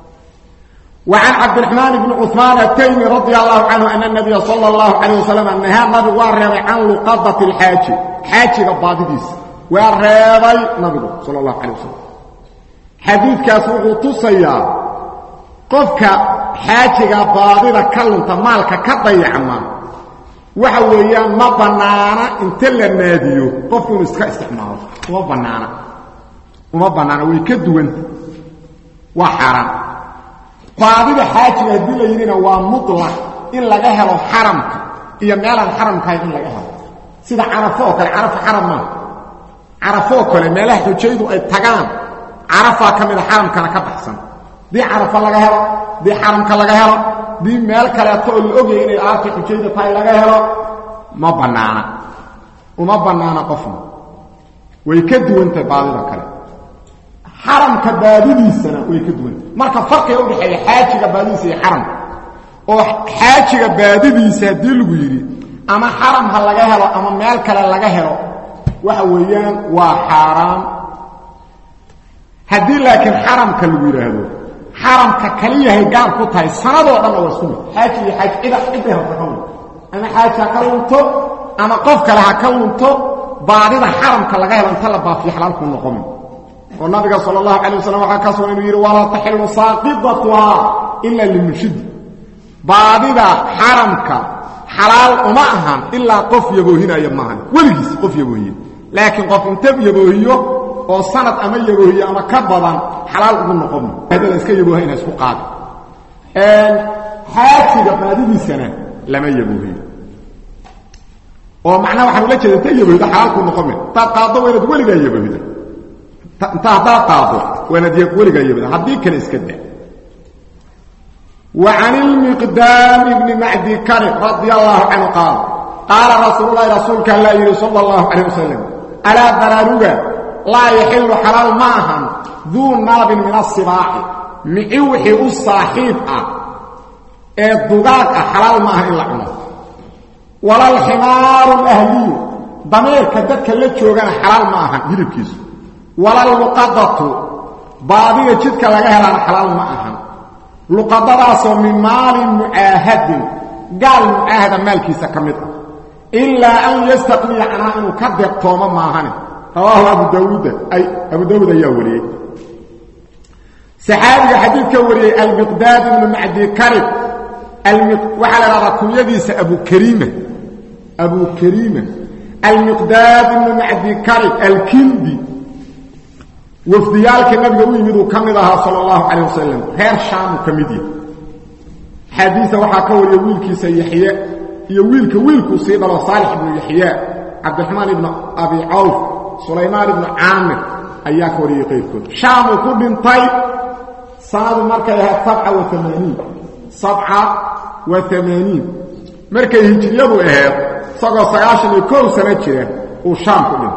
وعن عبد الرحمن بن عثمان التيمي رضي الله عنه أن النبي صلى الله عليه وسلم نهى النبي وارغب عن لقضة الحاج حاج قباديس وارغب النبي صلى الله عليه وسلم حديث كاسوق تصيا قفك xaajiga baadida ka lunta maalka ka dayacma waxa weeyaan ma bannaana inta la naadiyo qofku inuu iska isticmaalo uma bannaana uma bannaana way ka duwanta waa xaaraan baadida xaajiga haddii la yidhina waa mutlaq in laga helo xaramka iyo meelaan xaramkahayn in laga helo sida carafo oo kale carafa xaram maaha carafo oo kale meelaha xujaydu ay tagaan carafaa ka mida xaramkana ka baxsan dii carafa laga helo dii xaramka laga helo dii meel kaleeto oo la ogaya inay aarta xujayda tahay laga helo ma bannaana uma bannaana qofna way ka duwantahay baadida kale xaramka baadidiisana way ka duwantahay marka farqiga udhexeeya xaajiga baadidiisa iyo xaramka oo xaajiga baadidiisa haddii lagu yidhi ama xaram ha laga helo ama meel kale laga helo waxa weeyaan waa xaaraan haddii laakiin xaramka lagu yidhaahdo xaramka kaliyahay gaar ku tahay sanadoo dhanna waa isku mid xaaji iyo xaaj cida ciday rabta ka lunto ama xaaji ha ka lunto ama qof kale ha ka lunto baadida xaramka laga helo inta la baafiyo xalaalkuu noqomi oo nabiga sala allahu calay wasalam waxaa ka sugan inuu yidhi walaa taxilu saaqidatuhaa ilaa limunshidi baadida xaramka xalaal uma ahan ilaa qof yaboohinaya maahan weligiis qof yaboohiye laakiin qof inta yaboohiyo oo sanad ama yaboohiyo ama ka badan xalaal ugu noqon la iska yaboohayna isku qaadi xaajiga baadidiisana lama yaboohiyo oo macnaha waxaan ula jeeda ta yaboohida xalaalku noqon me intaad qaaddo waa inaad weligaa yaboohida inta haddaad qaaddo waa inaad weligaa yaboohida haddii kale iska da وعن المقدام بن معدي كرب رضي الله عنه قال قال رسول الله رسولك الله يري صلى الله عليه وسلم ألا ضرارك لا يحل حلال معهم ذو ناب من الصباح معوحي الصاحب الضغاق حلال معهم إلا عنه ولا الحمار الأهلي ضمير كددك اللي تشوغان حلال معهم يريب كيسو ولا المقضة بعضية جدك لغير حلال معهم luqadadaasoo min maalin mucaahadin gaal mucaahada maalkiisa ka mid ah ilaa an yastaqniya canaa inuu ka deeqtoomo maahane rawaahu abu daawuuda ay abu daawuud ayaa wariyey saxaabiga xadiidka wariyey almiqdaad ibnu macdi karib waxaa la dhahdaa kunyadiisa abukariima abu kariima almiqdaad ibnu macdi karib alkindi wafdiyaalka nabiga u yimid uu ka mid ahaa sal allahu calayh wasalam reer shaamuu ka mid yahay xadiisa waxaa ka wariya wiilkiisa yaxye iyo wiilka wiilkuu sii dhalo saalix ibnu yaxya cabdiraxmaan ibnu abi cawf sulaymaan ibnu caamir ayaa ka wariyey qayrkood shaamuu ku dhintay sanadu markay ahayd sabca wa amaaniin sabca wa amaaniin markay hijriyadu ahayd isagoo sagaashan iyo kow sano jira uu shaam ku dhintay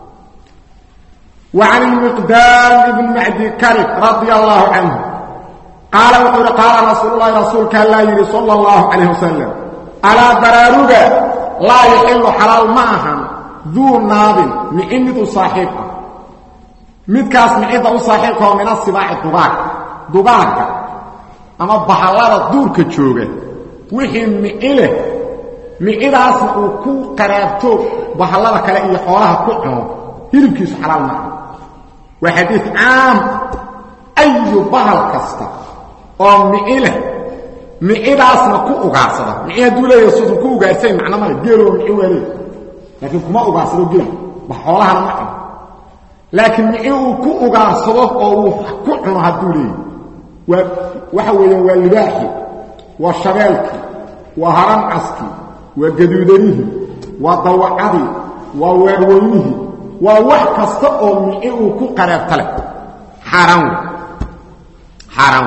وعن المقدام بن معدي كرب رضي الله عنه قال وقال قال رسول الله رسولك الله يري صلى الله عليه وسلم ألا برارك لا يحل حلال معهم ذو ناب معمد صاحبه midkaas micida u saaxiibka oo min asibaaci dugaag dugaagga ama bahallada duurka jooga wixii micile micidaasna uu ku qaraabto bahallada kale iyo xoolaha ku cuno hilibkiisu xalaal maaha waa xadiid caam ayu bahal kasta oo mici leh micidaasna ku ugaarsada mici hadduu leeyahay suusan ku ugaarsayn macno male geeloo mici waa leey laakiin kuma ugaarsado geel ba xoolahana ma cuno laakiin mici uu ku ugaarsado oo uu ku cuno hadduu leeyahy waa waxa weeyaan waa libaaxii waa shabeelkii waa harancaskii waa gaduudanihii waa dawacadii waa weerweynihii waa wax kasta oo mici uu ku qaraabta leh xaaraan wey xaaraan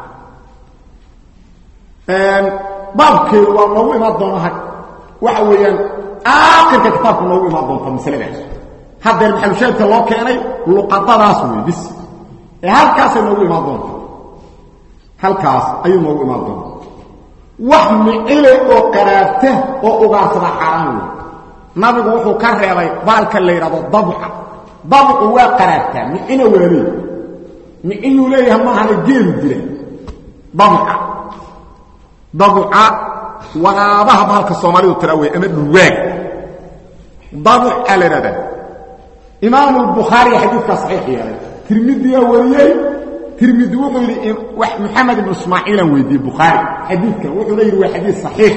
wey baabkeedu waa noogu imaan doona waxa weeyaan aakhirka kitaabka noogu imaan doonta masaladaas haddeer maxalushaadka loo keenay luqadadaas wey bis ee halkaasay noogu imaan doonta halkaas ayuu noogu imaan doonta wax micile oo qaraabta oo ugaarsada xaaraan wey nabigu wuxuu ka reebay baalka la yidhahdo dabca dabcu waa qaraabtaa micina waa leey miciyuu leeyahay maahana geelu dila dabca dabca waraabaha baalka soomaalidu tira wey ama dhulwaag dabca la yidhahdaa imaamu bukhaariga xadiidkaa saxiix yeelay tirmidiyaa wariyey tirmidi wuxuu yidhi maxamed ibnu ismaaciilan weydiiyey bukhaari xadiidkan wuxuuna yidhi waa xadiid saxiix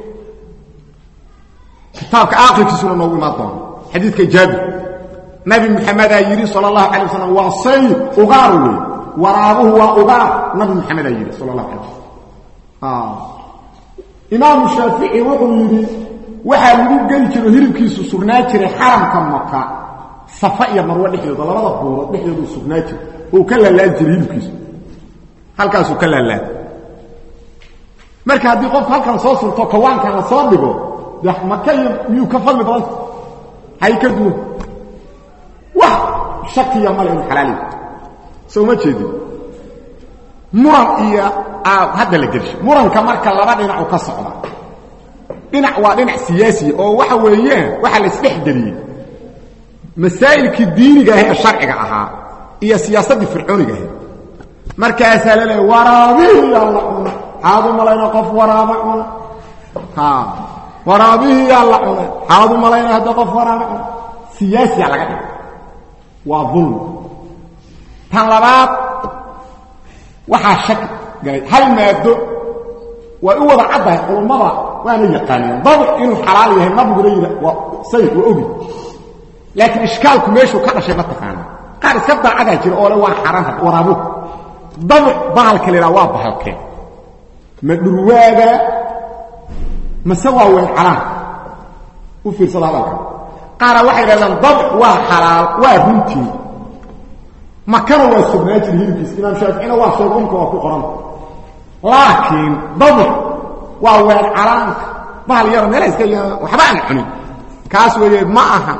kitaabka aakhirkiisuna noogu imaan doono xadiidka jaabir nabi maxamedaa yidhi sal allahu calay wasalam waa sayid ugaar wey waraabuhu waa ugaar nabi maxamedaa yidhi sal allahu calay wasalam imaamu shaafici wuxuu yidhi waxaa lagu geli jiro hilibkiisu sugnaa jiray xaramka maka safa iyo marwo dhexdooda labada buurood dhexdoodu sugnaa jira uu ka laalaan jiray hilibkiisu halkaasuu ka laalaan marka haddii qofku halkan soo surto kawaankan la soo dhigo de maka iyo miyuu ka fadli badanta hay ka duwan wax shakiya male inu xalaali soo ma jeedin muran iyo hadda la gelsho muranka marka laba dhinacu ka socda dhinac waa dhinac siyaasiya oo waxa weeyaan waxaa la isdhexgeliyey masaa'ilkii diiniga ah ee sharciga ahaa iyo siyaasaddii fircooniga ahayd markaasaa la leeya waraabihiyaa la cuna xaadu malayna qof waraaba cuna waraabihiyaa la cuna xaadu malayna hadda qof waraaba cuna siyaasiya laga dhiga waa dulmi tan labaad waxaa shaki galay hal maado way u wada caddahay culummada waana yaqaaneen dabic inuu xalaal yahay nabiguna yidha waa sayid waa ogi laakiin ishkaalku meeshuu ka dhashay ma taqaana qaar iska daacadaa jira oo le waa xaraan waraabu dabic bahalka la yidhaha waa bahalkeen ma dhurwaaga mase waa weyn calaan u fiirsada hadalka qaara waxay dhahdaan dabic waa xalaal waa runtii makana waa sugnaa jiri hilibkiisa imaam shaaficina waa sheeg umka waa ku qoran laakiin dabic waa weyn calaanka bahal yaro meela iska ya waxba aan cunin kaas weeye ma aha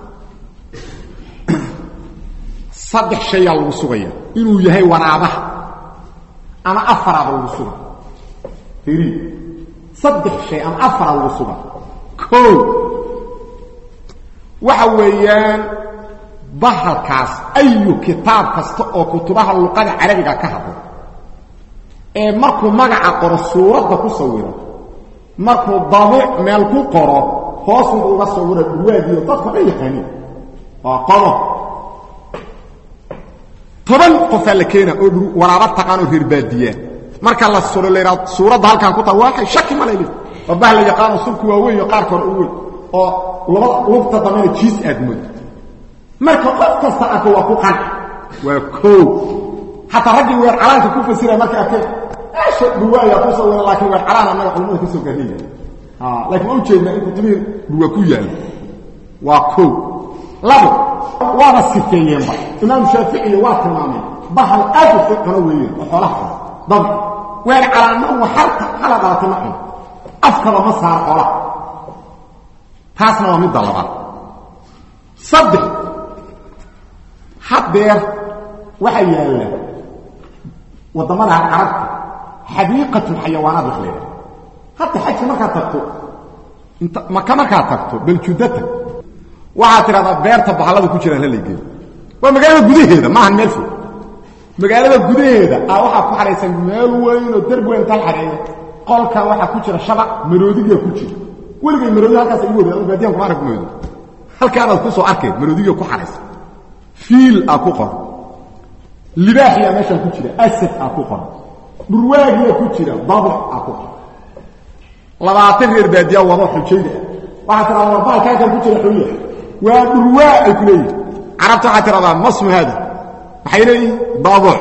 saddex shayaa lagu sugaya inuu yahay waraabaha ama afaraaba lagu suga iri saddex shay ama afara lagu suga o waxa weeyaan bahalkaas ayu kitaab kasta oo kutubaha luqada carabiga ka hadla ee markuu magaca qoro suuradda ku sawiro markuu dabiic meel ku qoro hoosuba uga sawira dhurwaagiyo dadka dhan yaqaaniin waa qodo toban qofaa la keena oo waraaba taqaanoo reerbaadiyaa marka la suro laydhaa suuradda halkaan ku taa waa shaki ma layli waa bah la yaqaano sulku waa weyn iyo qaarka hore u weyn oo labada lugta dambena jiis aad moodo marka qof kasta arko waa ku qanci waa koo xataa raggii weer calaanka ku fasiraya marka arkeen asha dhuwaaya ku sawira laakiin weer calaan annaga culimada ka soo gaarnaya laakiin ma ujeedna in kutubihii dhuwa ku yaalo waa koo labo waaba sifeeyeenba imaam shaaficiya waa tilmaameen bahal aad u fiicano weeyeen oo xoolaha cuna dabi weer calaanna wa halka hala dhalatay ma cuno afkaba ma saaro xoolaha taasna waa midda labaad saddex haddeer waxaa yaalla waddamada carabta xadiiqatulxayawaanaad wax leedahay hadda xajka markaad tagto inta maka markaad tagto baljudata waxaad tidhahdaa beerta bahallada ku jiraan halaygeeyo waa magaalada gudaheeda maahan meel fog magaalada gudaheeda a waxaa ku xahaysan meel weynoo derb weyn tal xaheeya qolkan waxaa ku jira shabac maroodigaa ku jira weligay maroodi halkaas igu wada baadiyan kuma arag maroodi halkaanaad ku soo arkeen maroodiga ku xahaysan fiil aa ku qoran libaaxiyaa meeshaan ku jira asad aa ku qoran dhurwaagiyaa ku jira dabac aa ku qoran labaatan reer baadiya wado xujayda ah waxaa tiraa warbaalka halkan ku jira xuya waa dhurwaa ay ku leeyihin carabta waxaa tiradaa masmu haada maxay leeyihin dabuc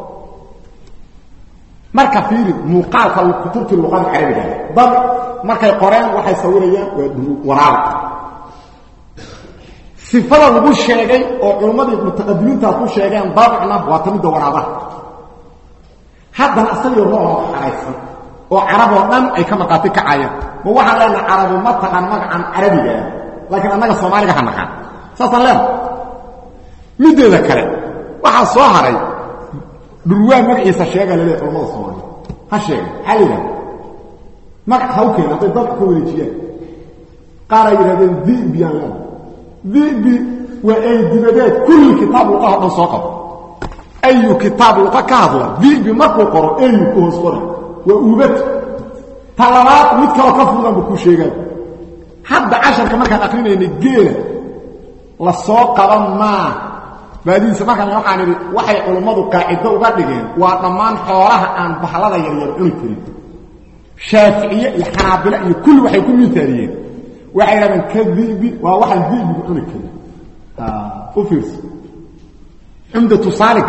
marka fiiri muuqaalka kutubtii luqada carabiga dab markay qoreen waxay sawirayaan waa waraaba sifada lagu sheegay oo culummadii mutaqadimiintaa ku sheegeen dabicna waa ta midda waraabaha haddana asagii rooloo xaraysan oo carab oo dhan ay ka markhaati kacayaan ma waxaan leenaha carabu ma taqaan magacan carabigaa laakiin annaga soomaaliga ha naqaan saasaan leenaha middeeda kale waxaa soo haray dhurwaa magaciisa sheega laleeya culamada soomaaliya ha sheega maxaa la yidhahda magac ha u keena hadday dabc ka wareejiyaan qaar ay yidhahdeen dibiyaan leena dibi waa ay dibadeed kulli kitaab luqaha o dhan soo qabo ayu kitaab luqa ka hadla dibi markuu qoro ayu ku hoos qora waa uubad ta labaad mid kaloo ka fudanba ku sheegaan hadda casharka markaan akrinaynay geela la soo qaban maa baadihiisa markaan waxaan idhi waxay culummadu qaacido uga dhigeen waa dhammaan xoolaha aan bahlada yaryar cuni karin shaaficiye iyo xanaabilo iyo kulli waxay ku miitaaliyeen waxay dhahdeen ka dibi waa waxaan dibigu cuni karin u fiirso cumdatu saalig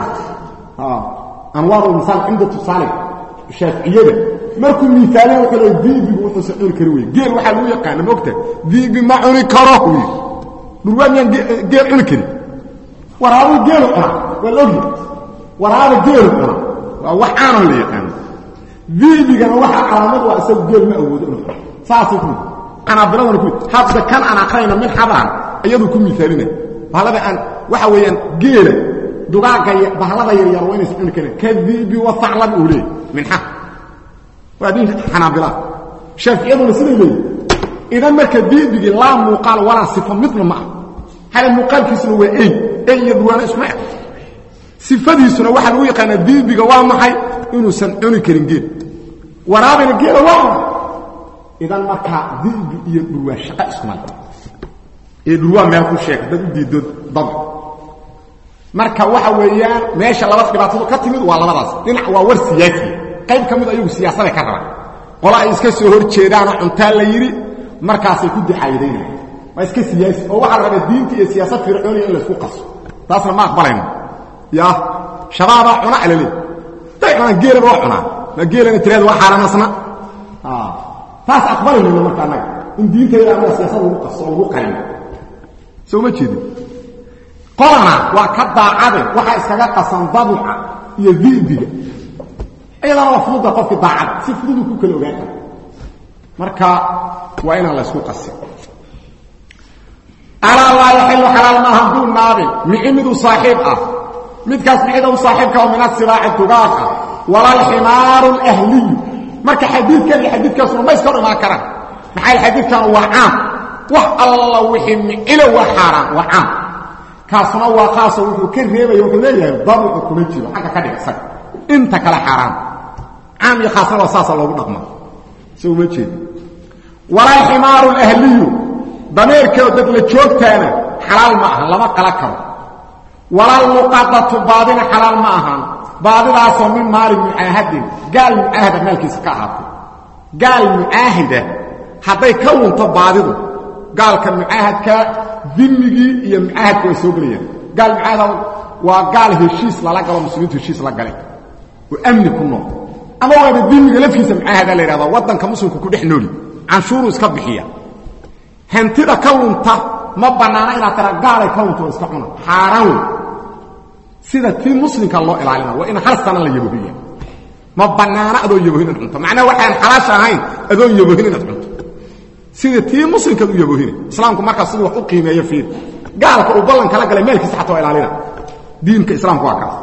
anwaaru misaal cumdatu saalig shaaficiyada markuu miitaaliya wuxuu leey dibigu wuxuusa cuni kari wey geel waxaa lagu yaqaana maogta dibi ma cuni karo wy dhurwaa miyaan geel cuni karin waraabo geelu cuna waa la ogya waraabo geelu cuna waa wax aanoo la yaqaano diibigana waxa calaamad waa isagu geel ma awoodo inuu cuno saasuu ku anaabiladana ku hadda kan aan aqrayna min xabaan iyaduu ku miaalina bahalada aan waxa weeyaan geela dugaaga bahalada yaryar waa inaysa cuni karin kadiibi wasaclan uu leey minxa waa diin xanaabila shaaficiyaduna siday leeyihin idan marka diibigii laa muuqaal walaa sifo midna ma ah hale muuqaalkiisuna waa ey ey iyo durwaana isma eg sifadiisuna waxaa lagu yaqaanaa diibiga waa maxay inuusan cuni karin geel waraabina geela waa cuna idan markaa dibi iyo dhurwaa shaqa iskumal ee dhurwaa meel ku sheeg dad u diido dab marka waxa weeyaan meesha laba dhibaatadu ka timid waa labadaas dhinac waa war siyaasiya qayb ka mid ayagu siyaasaday ka rabaan qolo ay iska soo hor jeedaanoo cuntaa la yidhi markaasay ku dixaayadaynaya waa iska siyaasi oo waxaa la rabaa diinta iyo siyaasad fircooniya in laysku qaso taasna ma aqbalayno ya shabaabaa cuna alale day cunaan geelaba waa cunaa ma geelana tirada waa xaaramasna taas aqbali mayno marka annaga in diintayda annaga siyaasad lagu qaso oo lagu qalino soo ma jeedin qolana waa ka daacade waxaa iskaga qasan dabuca iyo di'diga iyadana waa fududa qofki daacada si fududuu ku kala ogaan kara marka waa inaan laysku qasin alaa laa yaxilu xalaal maaha duu naabin mici miduu saaxiib ah midkaas micida u saaxiibka oo min asibaaci dugaag ah walalximaaru alahliyu marka xadiidkan iyo xadiidkaasuna ma iska hor imaan karaan maxaa yl xadiidkan waa caam wax alla wixii micilo waa xaaraan waa caam kaasuna waa qaasoo wuxuu ka reebaya wuxuu leeyahay dabucu kuma jiro xagga ka dhig isaga inta kale xaaraan caam iyo khaasna waa saasa loogu dhaqma so uma jeed walalximaaru alahliyu dameerkao dad la joogtaana xalaal ma aha lama qala karo walalmuqadatu baadina xalaal ma ahaan baadidaasoo min maali mucaahadin gaal mucaahada maalkiisa ka ahaatay gaal mucaahida hadday ka lunto baadidu gaalka mucaahadka dimigii iyo mucaahadka way soo gelayaan gaal mucaahada waa gaal heshiis lala galo muslimiintu heshiis la gale oo amni ku nool ama waaba dimiga lafkiisa mucaahada la yidhahda waddanka muslimku ku dhex nooli canshuuruu iska bixiya hantida ka lunta ma bannaana inaad tara gaalay ka lunta oo iska cuna xaaraan wey sida tii muslimka loo ilaalina waa in hal sana la yabohiya ma bannaana adoon yabohin inaad cunto macnaha waxaan xalaasha ahayn adoon yabohin inaad cunto sida tii muslimkaad u yabohina islaamku markaas siduu wax u qiimeeyo fiir gaalka uu ballan kala galay meelkiisa xataa waa ilaalina diinka islaamku waa kaas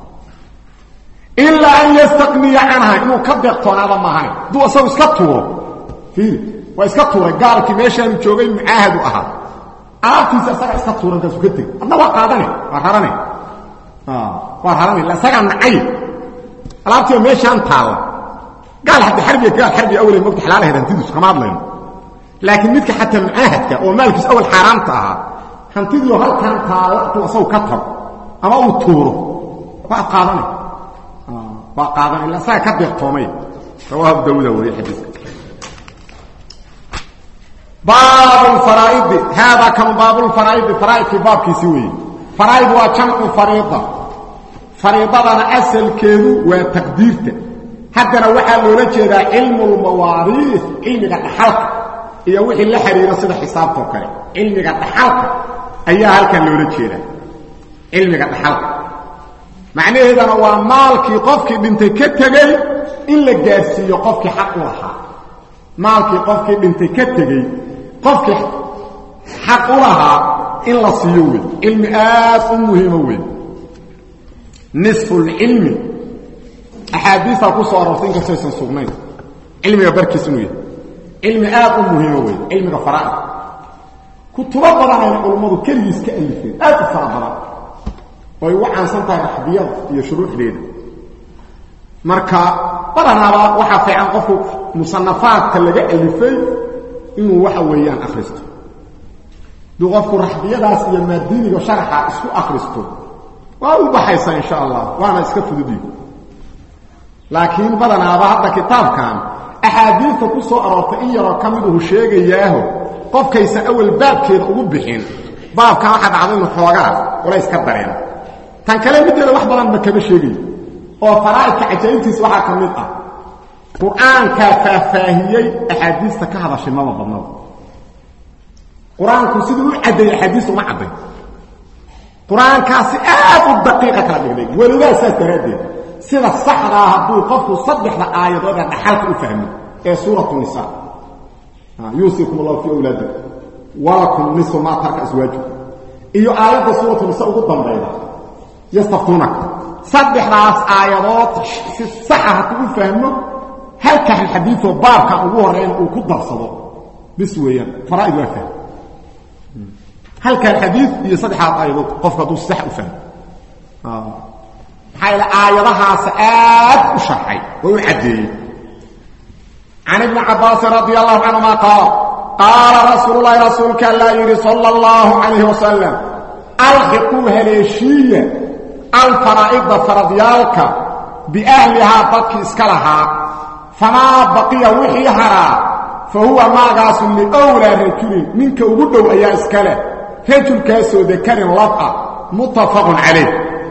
ilaa an yastaqniya canha inuu ka deeqtoonaada maahayn hadduu asagu iska tuuro fiir waa iska tuuray gaalkii meeshaanu joogay mucaahadu ahaa alaabtiisa isaga iska tuura markaasuu ka tegey adna waa qaadane waa rarane waa rarane illa isagaa nacay alaabtiiba meeshaan taalla gaal hadda xarbiga gaal xarbiga awle mogta xalaalaheed hantidiisu kama hadlayno laakiin midka xataa mucaahadka oo maalkiisa awal xaaraamta ahaa hantidiioo halkaan taalla intuu asagu ka tago ama uu tuuro waa qaadane waa qaadane illa isaga ka deeqtoomay rawaahu dawuda wariye xadiiska baab faraaidi haadaa kanu baabulfaraaidi faraaidkii baabkiisi weeye faraaid waa jamcu fariida fariidadana asalkeedu waa taqdiirta haddana waxaa loola jeedaa cilmu lmawaariis cilmiga dhaxalka iyo wixii la xidhiira sida xisaabtoo kale cilmiga dhaxalka ayaa halkan loola jeedaa cilmiga dhaxalka macnaheedana waa maalkii qofkii dhintay ka tegey in la gaarsiiyo qofkii xaq u lahaa maalkii qofkii dhintay ka tegey qofkii xaq u lahaa in la siiyo wey cilmi aad u muhiimo wey nisfulcilmi axaadiistaa ku soo aroortay inkastaysan sugnayn cilmiga barkiis inuu yahay cilmi aad u muhiimo wey cilmiga faraa'id kutubo badan ayna culummadu keligiis ka alifeen aad u fara badan oo ay ugu caansan tahay raxbiyada iyo shuruuxdeeda marka badanaaba waxaa fiican qofku musanafaadka laga alifay inuu waxa weeyaan akhristo duu qofku raxbiyadaas iyo maadiiniga sharaxa isku akhristo waa u baxaysaa insha allah waana iska fududiyo laakiin badanaaba hadda kitaabkan axaadiidta ku soo aroortay in yaroo ka miduhu sheegayaaho qofkaysan awal baabkeeda ugu bixin baabkan waxaa dhacda inu xoogaa culays ka dareeno tan kale middeeda wax badanba kama sheegayo oo faraa'idka cajaa'ibtiisa waxaa ka mid ah qur-aankaa faahfaahiyey axaadiista ka hadashay maba badnaba qur-aanku siduu u caddeeyey axaadiista uma cadday qur-aankaasi aad u daqiiqa kala dhigday weligaa saas daraaddeed sida saxdaa hadduu qofku saddexda aayadood ee dhaxalka u fahmo ee suuratu nisa yuusikum allahu fii awlaadikum walakum nisu maa tarka aswaajikum iyo aayadda suuratu nisa ugu dambayda yastaftuunaka saddexdaas aayadood si saxa hadduu u fahmo halkan xadiioo baabkan ugu horeyna uu ku darsado bis weeyaan faraaid waa fahm halkan xadii iyo saddexaad aayadood qofku hadduu sax u fahmo maxaa yaele aayadahaas aad u sharxay oo u caddeeyey can ibni cabaasin radi allahu canhuma qaal qaala rasuulu lahi rasuulka allaa yidhi sala allahu calayhi wasalam alxiquu haleeshiiya alfaraa'ida faradyaalka biahlihaa dadkii iska lahaa famaa baqiya wixii haraa fa huwa maagaasu liwlaa rajulin ninka ugu dhow ayaa iska leh rajulkaasoo dakarin lab ah muttafaqun calayh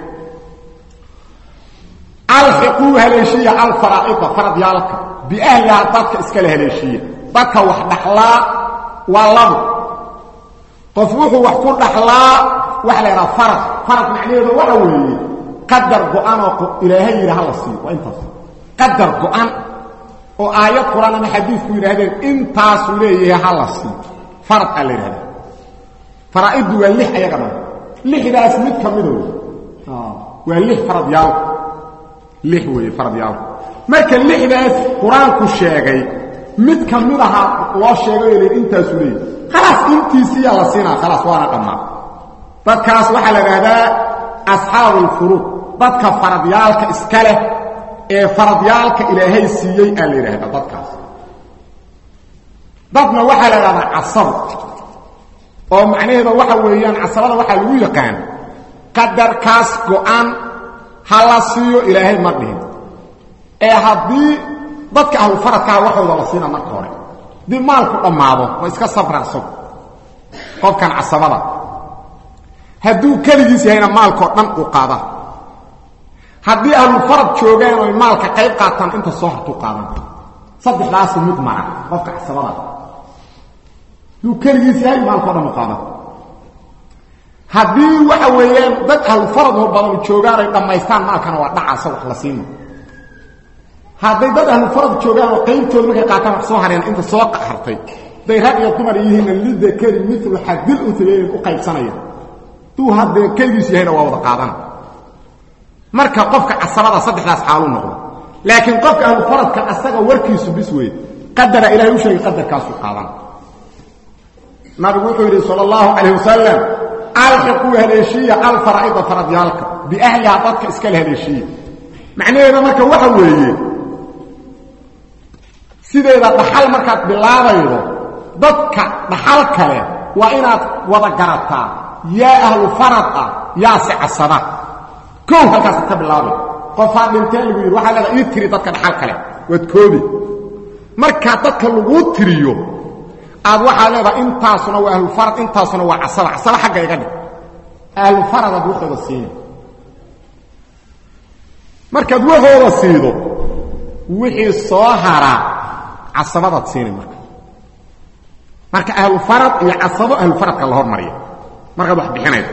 alxiquu haleeshiya alfaraa'ida faradyaalka biahlihaa dadka iskale haleeshiya dadka wax dhaxlaa waa labo qof wuxuu wax ku dhaxlaa waxa la yidhaha farad farad macnaheedu waxa weeye qadar go-an oo ilaahay yidhi hala siiyo waa intaas qadar go-an oo aayad qur-aan ama xadiidku yidhaahdeen intaasuu leeyahay hala siiyo farad aa la yidhahda faraa'iddu waa lix ayaga dhan lixdaas mid ka mida wey waa lix faradyaalka lix weeye faradyaalka marka lixdaas qur-aanku sheegay mid ka mid ahaa loo sheegay oo layidhi intaasuu leeyahay khalaas intiisiiyaa la siinaa khalaas waana dhammaa dadkaas waxaa la idhaahdaa asxaabu ulfuruud dadka faradyaalka iska leh ee faradyaalka ilaahay siiyey aa la yidhaahdaa dadkaas dadna waxaa la idhahdaa casab oo macnaheeda waxa weeyaan casabada waxaa lagu yaqaan qadarkaas go-an ha la siiyo ilaahay ma dhihin ee haddii dadka ahlufaradkaa waxooda la siina marka hore haddii maalku dhammaado waa iska sabra isagu qofkan casabada hadduu keligiis yahayna maalkao dhan uu qaada haddii ahlufarad joogaan oy maalka qayb qaataan inta soo hartuu qaadan saddexdaasu mid mara qofka casabada hadduu keligiis yahay maalkao dhan u qaadan haddii waxa weeyaan dad ahlufarad hor badan joogaan ay dhammaystaan maalkana waa dhacaasa wax la siima hadday dad ahlufarad joogaan oo qaybtooda markay qaataan wax soo hareen inta soo hartay day rag iyo dumar yihiinna lidakari milu xadil untayayn u qaybsanaya duu haddee keligiis yahayna waa wada qaadana marka qofka casabada saddexdaas xaaluu noqdo laakiin qofka ahlufaradka asaga warkiisu bis wey qadara ilahay u sheegay qadarkaasuu qaadana nabigu wuxuu yidhi sal اllahu calayh wasalam alxiquu haleeshiya alfaraa'ida faradyaalka biahlihaa dadka iskale haleeshiya macnaheeda marka waxa weeye sideeda dhaxal markaad bilaabaydo dadka dhaxal kale waa inaad wada garataa yaa ahlu farad ah yaase casaba kow halkaasad ka bilaabay qofaa dhintee lagu yidhi waxaa leeda ii tiri dadka dhaxal kale waad koobi markaa dadka laguu tiriyo aad waxaa leedaha intaasuna waa ahlufarad intaasuna waa casaba casaba xagga iga dhig ahlufaradaad waxooda siina markaad waxooda siido wixii soo haraa casabadaad siini marka marka ahlufarad iyo casabo ahlufaradka la hormariya markaad wax bixinayso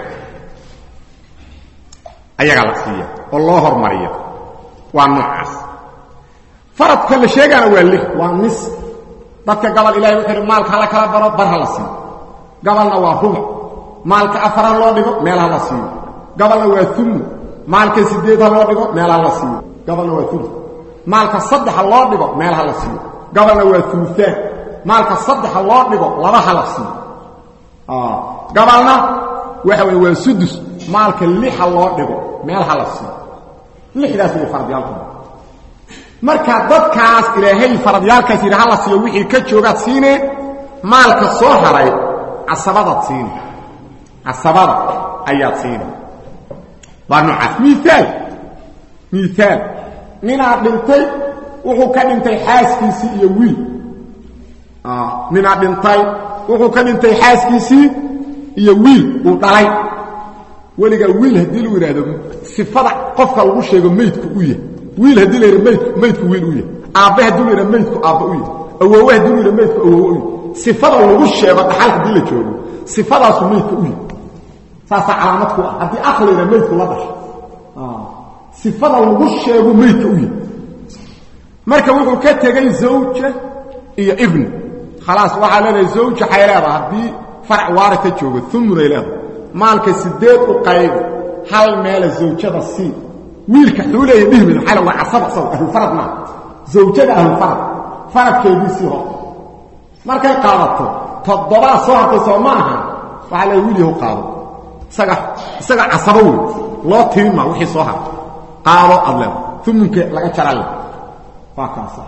ayagaa la siiya oo loo hormariya waa noocaas faradka la sheegaana waa lix waa nis dadka gabal ilahay wuxuu ihi maalka hala kala baro bar ha la siiyo gabalna waa rubuc maalka afar ha loo dhigo meel ha la siiyo gabalna waa umu maalka sideed ha loo dhigo meel ha la siiyo gabalna waa ulu maalka saddex ha loo dhigo meel ha la siiyo gabalna waa uluaan maalka saddex ha loo dhigo laba ha la siiyo gabalna waxa wey waa sudus maalka lix ha loo dhigo meel ha la siiyo lixdaas way faradyaalku marka dadkaas ilaahay faradyaalkaas yidhi hala siiyo wixii ka joogaad siine maalka soo haray casabadaad siine casabada ayaad siine waa noocaas miaal miaal ninaad dhintay wuxuu ka dhintay xaaskiisii iyo wiil ninaad dhintay wuxuu ka dhintay xaaskiisii iyo wiil uu dhalay weligaa wiil haddii lagu yidhaahdo sifada qofka lagu sheego maydku u yahay wiil haddii la yidha maydku maydku wiil u yahay aabbe haddii la yidha maydku aabba u yahay awoowe haddii la yidha maydku awoowe u yahay sifada lagu sheego dhaxal haddii la joogo sifadaasu maydka u yahay saasaa calaamad ku ah haddii aq la yidha maydku la dhasho sifada lagu sheego maydka u yahay marka wuxuu ka tegey zawja iyo ibni khalaas waxaa leedahay zawja waxay leedaha haddii farac waari ka joogo umunay leedahay maalka sideed u qaybi hal meela zawjada sii wiilka xuu leeya dhihmid maxaa la waa casaba isago ahlufarad maa zawjada ahlufarad faradkeediisii hor markay qaadato toddobaa soo hartay soo ma aha waxaa leeya wiil yahu qaado isaga isaga casabo wey loo tirin maa wixii soo hartay qaado aad leeda umunka laga jarale waa kaasa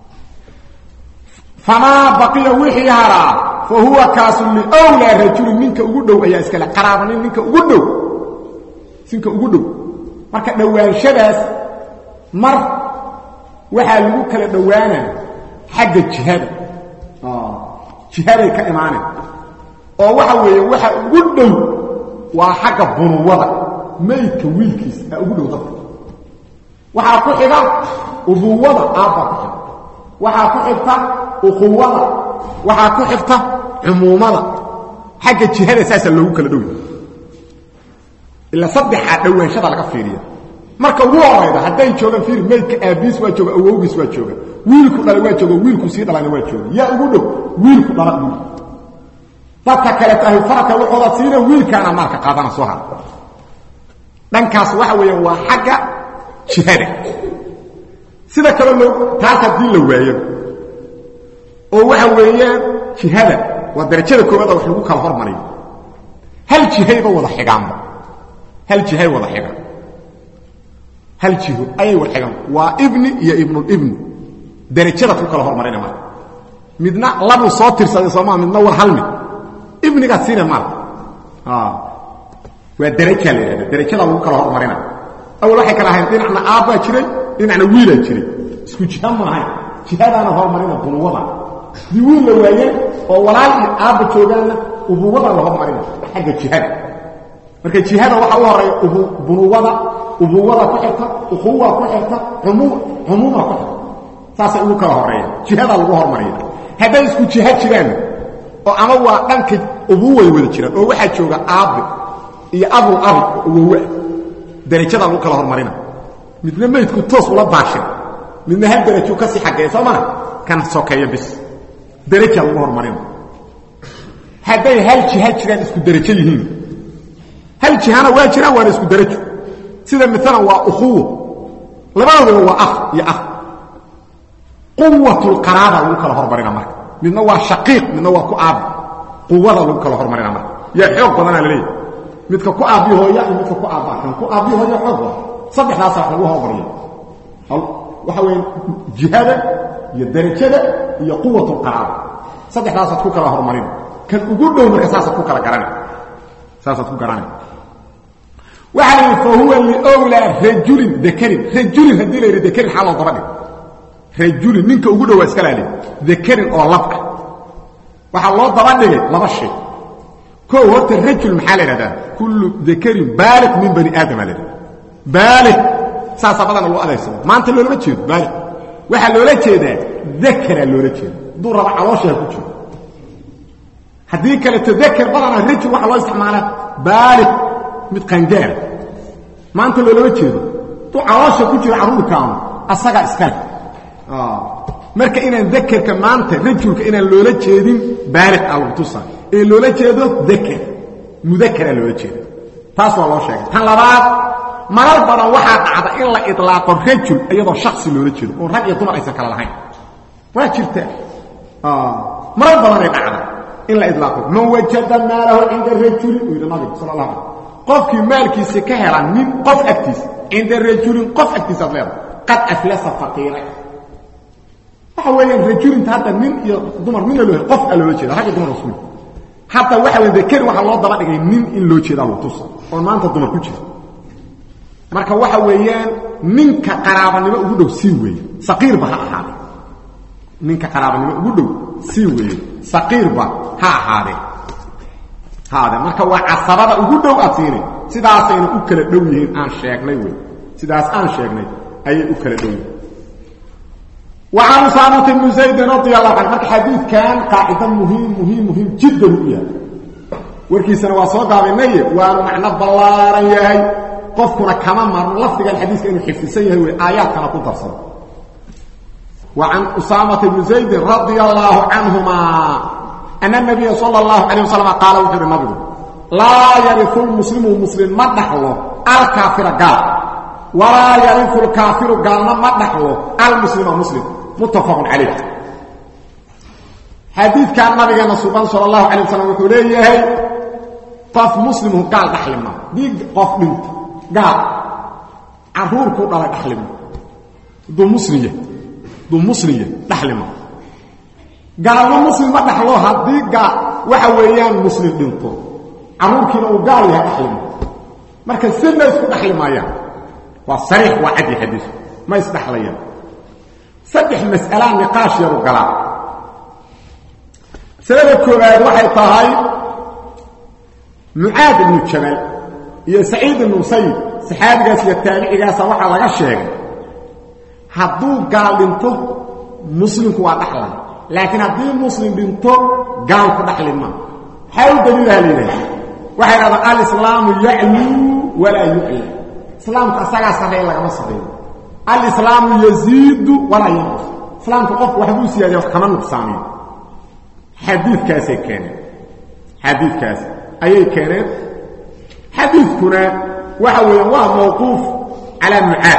famaa baqiya wixii haraa fa huwa kaasu liwlaa rajulin ninka ugu dhow ayaa iskale qaraabanin ninka ugu dhow ninka ugu dhow marka dhowaanshadaas mar waxaa lagu kala dhowaanaa xagga jihada jihaday ka imaaneen oo waxa weeye waxa ugu dhow waa xagga bunuwada maydka wiilkiisa aa ugu dhow dadka waxaa ku xiga ubuwada aabbaa ku xigta waxaa ku xigta uquwada waxaa ku xigta cumuumada xagga jihada saasaa loogu kala dhowy ilaa saddexaa dhowaanshada laga fiiriya marka ugu horayda hadday joogaan fiiri maydka aabiis waa jooga awowgiis waa jooga wiilku dhalay waa jooga wiilku sii dhalayna waa jooga yaa ugu dhow wiilku dhala ugu dhow dadka kale tahay faradka waxooda siina wiilkaana maalka qaadana soo har dhankaas waxa weeyaan waa xagga jihada sida kale loo taas haddii la waayo oo waxa weeyaan jihada waa darajada koowaada wax lagu kala hormariyo hal jihayba wada xigaanba hal jihay wada xigaan hal jiho ayay wada xigaan waa ibni iyo ibnulibni darajadaad ku kala hormarina marka midna labuu soo tirsaday soomaa midna war hal mid ibnigaad siina maal waa darajaa la yidhahda darajadaa lagu kala hormarina awal waxay kala ahayn dhinacna aabbaa jiray dhinacna wiilaa jiray isku jiha ma ahayn jihadaana hormarina bunuwada dii wiil la waayeen oo walaal iyo aabba joogaanna ubuwada la hormarina xagga jihada marka jihada waxaa u horeeya bunuwada ubuwada ku xigta ukuwa ku xigta cumuuma ku xigta saasay ugu kala horeeya jihadaa lagu hormariya hadday isku jiha jiraan oo ama waa dhanka ubuway wada jiraan oo waxaa jooga aabbe iyo abul abi awowa darajadaa lagu kala hormarina midna maydku toos ula daashin midna hal darajuu kasii xageeya soo mana kan sokeeyo bis darajaa lagu hormarina hadday hal jiha jiraan isku darajo yihiin hal jihana waa jiraan waana isku darajo sida maalan waa ukhuwo labadoodaba waa ah iyo ah quwatulqaraaba lagu kala hormarina marka midna waa shaqiiq midna waa ku aabbi quwada lagu kala hormarina marka yaa xoog badanaa la leeyahy midka ku aabbi hooya iyo midka ku aabba kan ku aabbi hooya xoog badan saddexdaasa wax lagu hormariya waxa weeye jihada iyo darajada iyo quwatulqaraaba saddexdaasaad ku kala hormarina kan ugu dhow marka saasaad ku kala garana saasaad ku garanay waxaa la yidhi fa huwa liowlaa rajulin dakarin rajulin haddii la yidhi dakarin xaa loo daba dhig rajulin ninka ugu dhowaa iska laali dakarin oo lab ah waxaa loo daba dhigay laba shay koo horta rajul maxaa la yidhahdaa kullu dakarin baaliq min bani aadama la yidhahda baaliq saasaa badana loo adeegsada maanta loolama jeedo baaliq waxaa loola jeedaa dakaraa loola jeeda hadduu raba caloosha ha ku jiro haddii kaleto dakar badana rajul waxaa loo isticmaalaa baaliq mid qangaara maanta loolama jeedo hadduu caloosha ku jiro carruurkaanu asagaa iskale marka inaan dakerka maanta rajulka inaan loola jeedin baaliq a lagu tusa ee loola jeedo daker mudakaraa loola jeeda taas waa loo sheegay tan labaad marar badan waxaa dhacda in la ilaaqo rajul iyadoo shaksi loola jeedo oon rag iyo dumar aysan kala lahayn waa jirtaa marar badanay dhacda in la ilaaqo man wajada maalahu cinda rajulin uu yidhi nabigu sal allah alay qofkii maalkiisa ka hela nin qof agtiisa cinda rajulin qof agtiisaad leedahay qad aflasa faqiira waxa weeyaan rajulinta hadda nin iyo dumar midna loo qof a loola jeeda rag iyo dumar isku hadda waxa weya dakari waxaa loo daba dhigay nin in loo jeedaa lagu tusa oon maanta dumar ku jira marka waxa weeyaan ninka qaraabanimo ugu dhow sii weeye saqiirba ha ahaade ninka qaraabanimo ugu dhow sii weeye saqiirba ha ahaadee ha ahaadee marka waa casabada ugu dhow aad siini sidaasayna u kala dhow yihiin aan sheegnay wey sidaas aan sheegnay ayay u kala dhow yihiin وعن أسامة بن زيد رضي الله عنه marka xadiidkan qaacida muhiim muhiim muhiim jiddan u yahay warkiisana waa soo gaabinaye waanu macno ballaaran yahay qofkuna kama marno lafdigan xadiiska inuu xifdisan yahay wey aayaadkana ku darsado وعن أسامة بن زيد رضي الله عنهما أن النبي صلى الله عليه وسلم قال وحر النبي لا يرث المسلم المسلم ما دخله الكافر قال ولا يرث الكافر قال ما دخله المسلم مسلم متفق عليه حديث كان نبينا سبحانه صلى الله عليه وسلم يقول ليه قف مسلم قال دخلنا دي قف بنت قال عرور كو قال دخلنا دو مسلم دو مسلم دخلنا قال ما مسلم ما دخلوا هدي قال waxa weeyaan muslim dhinto caruurkiina uu gaal yahay dhaxlima marka sina isku dhaxli maayaan waa sariix waa cadi xadiis ma isdhaxlayaan saddex mas'alaa niqaash yaru galaa masalada koowaad waxay tahay mucaad ibnu jabal iyo saciid ibnu musayib saxaabigaas iyo taabicigaasa waxaa laga sheegay hadduu gaal dhinto muslimku waa dhaxla laakiin haddii muslim dhinto gaalku dhaxli ma maxaa u daliilaha layidhaha waxay dhahdaan alislaamu yacluu walaa yucla islaamku asagaa sarreeya lagama sarreeyo alislaamu yaziidu walaa yanqus islaamku qofku waxbuu siyaadiya wax kama nuqsaamiyo xadiidkaasay keeneen xadiidkaas ayay keeneen xadiidkuna waxa weeyaan waa mawquuf calaa mucaad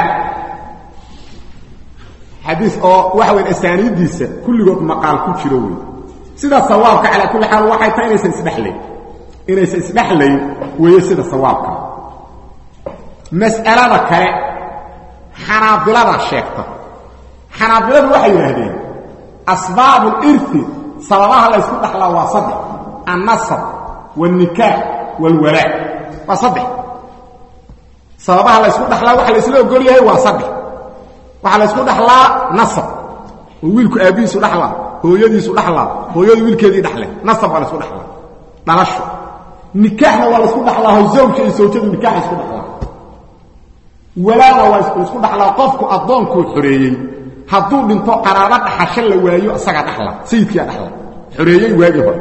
xadiis oo waxa weyan asaaniiddiisa kulligood maqaal ku jiro wey sida sawaabka calaa kulli xaal waxay tahay inaysan isdhexlayn inaysan isdhexlayn weeye sida sawaabka mas'alada kale xanaabilada sheegta xanaabiladu waxay yidhaahdeen asbaabu lirti sababaha la ysku dhaxlaa waa saddex annasab wاlnikaax wاlwalaa waa saddex sababaha la ysku dhaxlaa waxa la isla ogol yahay waa saddex waxaa la ysku dhaxlaa nasab oo wiilku aabbihiisu dhaxlaa hooyadiisu dhaxlaa hooyadu wiilkeedii dhaxle nasab waa la isku dhaxlaa dhalasho nikaaxna waa la isku dhaxlaa oo zawjka iyo sawjadu nikaaxa isku dhaxlaa walaana waa isku dhaxlaa qofku addoonkuu xoreeyey hadduu dhinto qaraabo dhaxasho la waayo isagaa dhaxla sayidkiia dhaxla xoreeyey waagii hore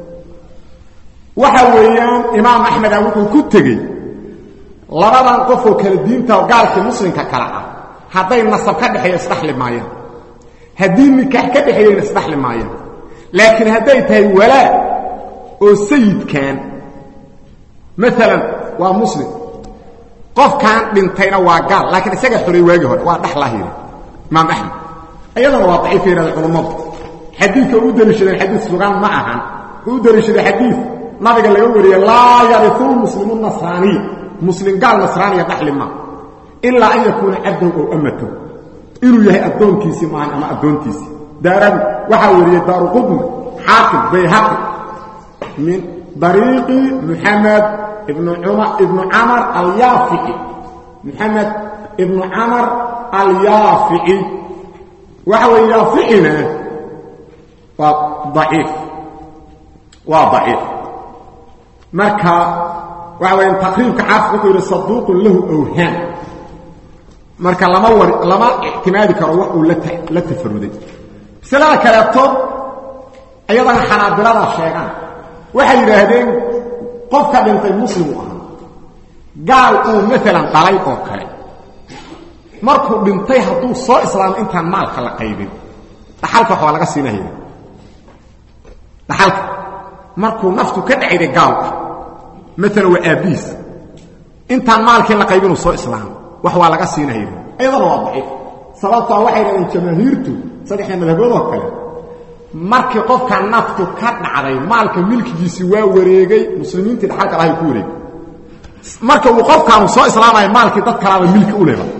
waxa weeyaan imaam axmeda wuxuu ku tegey labadan qofoo kala diinta gaalkii muslimka kale ah hadday nasab ka dhexeeya isdhaxli maayaan haddii nikaax ka dhexeeyeyna isdhaxli maayaan laakiin hadday tahay walaa oo sayidkan maalan waa muslim qofkan dhintayna waa gaal laakiin isaga xoreey waagii hore waa dhaxlah yidhi imaam axmed iyadana waa daciif yidhahda culammadu xadiidka u daliishadeen xadiid sugan ma ahan wuxuu u daliishaday xadiid nabiga laga wariyey laa yariu muslimu nasraaniya muslim gaal nasraaniya dhaxli ma ilaa an yakuuna cabdan ow amatow inuu yahay addoonkiisii maahan ama addoontiisii daaradu waxaa wariyey daaru qudni xaakim bayhaqi min dariiqi muxamed ibnu ibnu camar alyaafici muxamed ibnu camar alyaafici waxa weeye yaaficina waa daciif waa daciif marka waxa weya taqriibka xaafid wuxuu yidhi saduuqun lahu awhaan marka lama war lama ictimaadi karo wax uu la tafaruday masalada kaleeto iyadana xanaabilada sheegaan waxay yidhaahdeen qofka dhintay muslim u ahaa gaal uu maalan dhalay oo kale markuu dhintay hadduu soo islaamo intaan maalka la qaybin dhaxalka waxbaa laga siinaya dhaxalka markuu naftu ka dhacayday gaalka maalan waa aabbiis intaan maalkii la qaybinuu soo islaamo wax waa laga siinaya iyadana waa daciif sababtaa waxay dhahdeen jamaahiirtu saddexda madhaboodoo kale markii qofka naftu ka dhacday maalka milkigiisii waa wareegay muslimiintii dhaxalka lahay ku wareegay marka uu qofkaanu soo islaamaya maalkii dad kalaaba milki u leba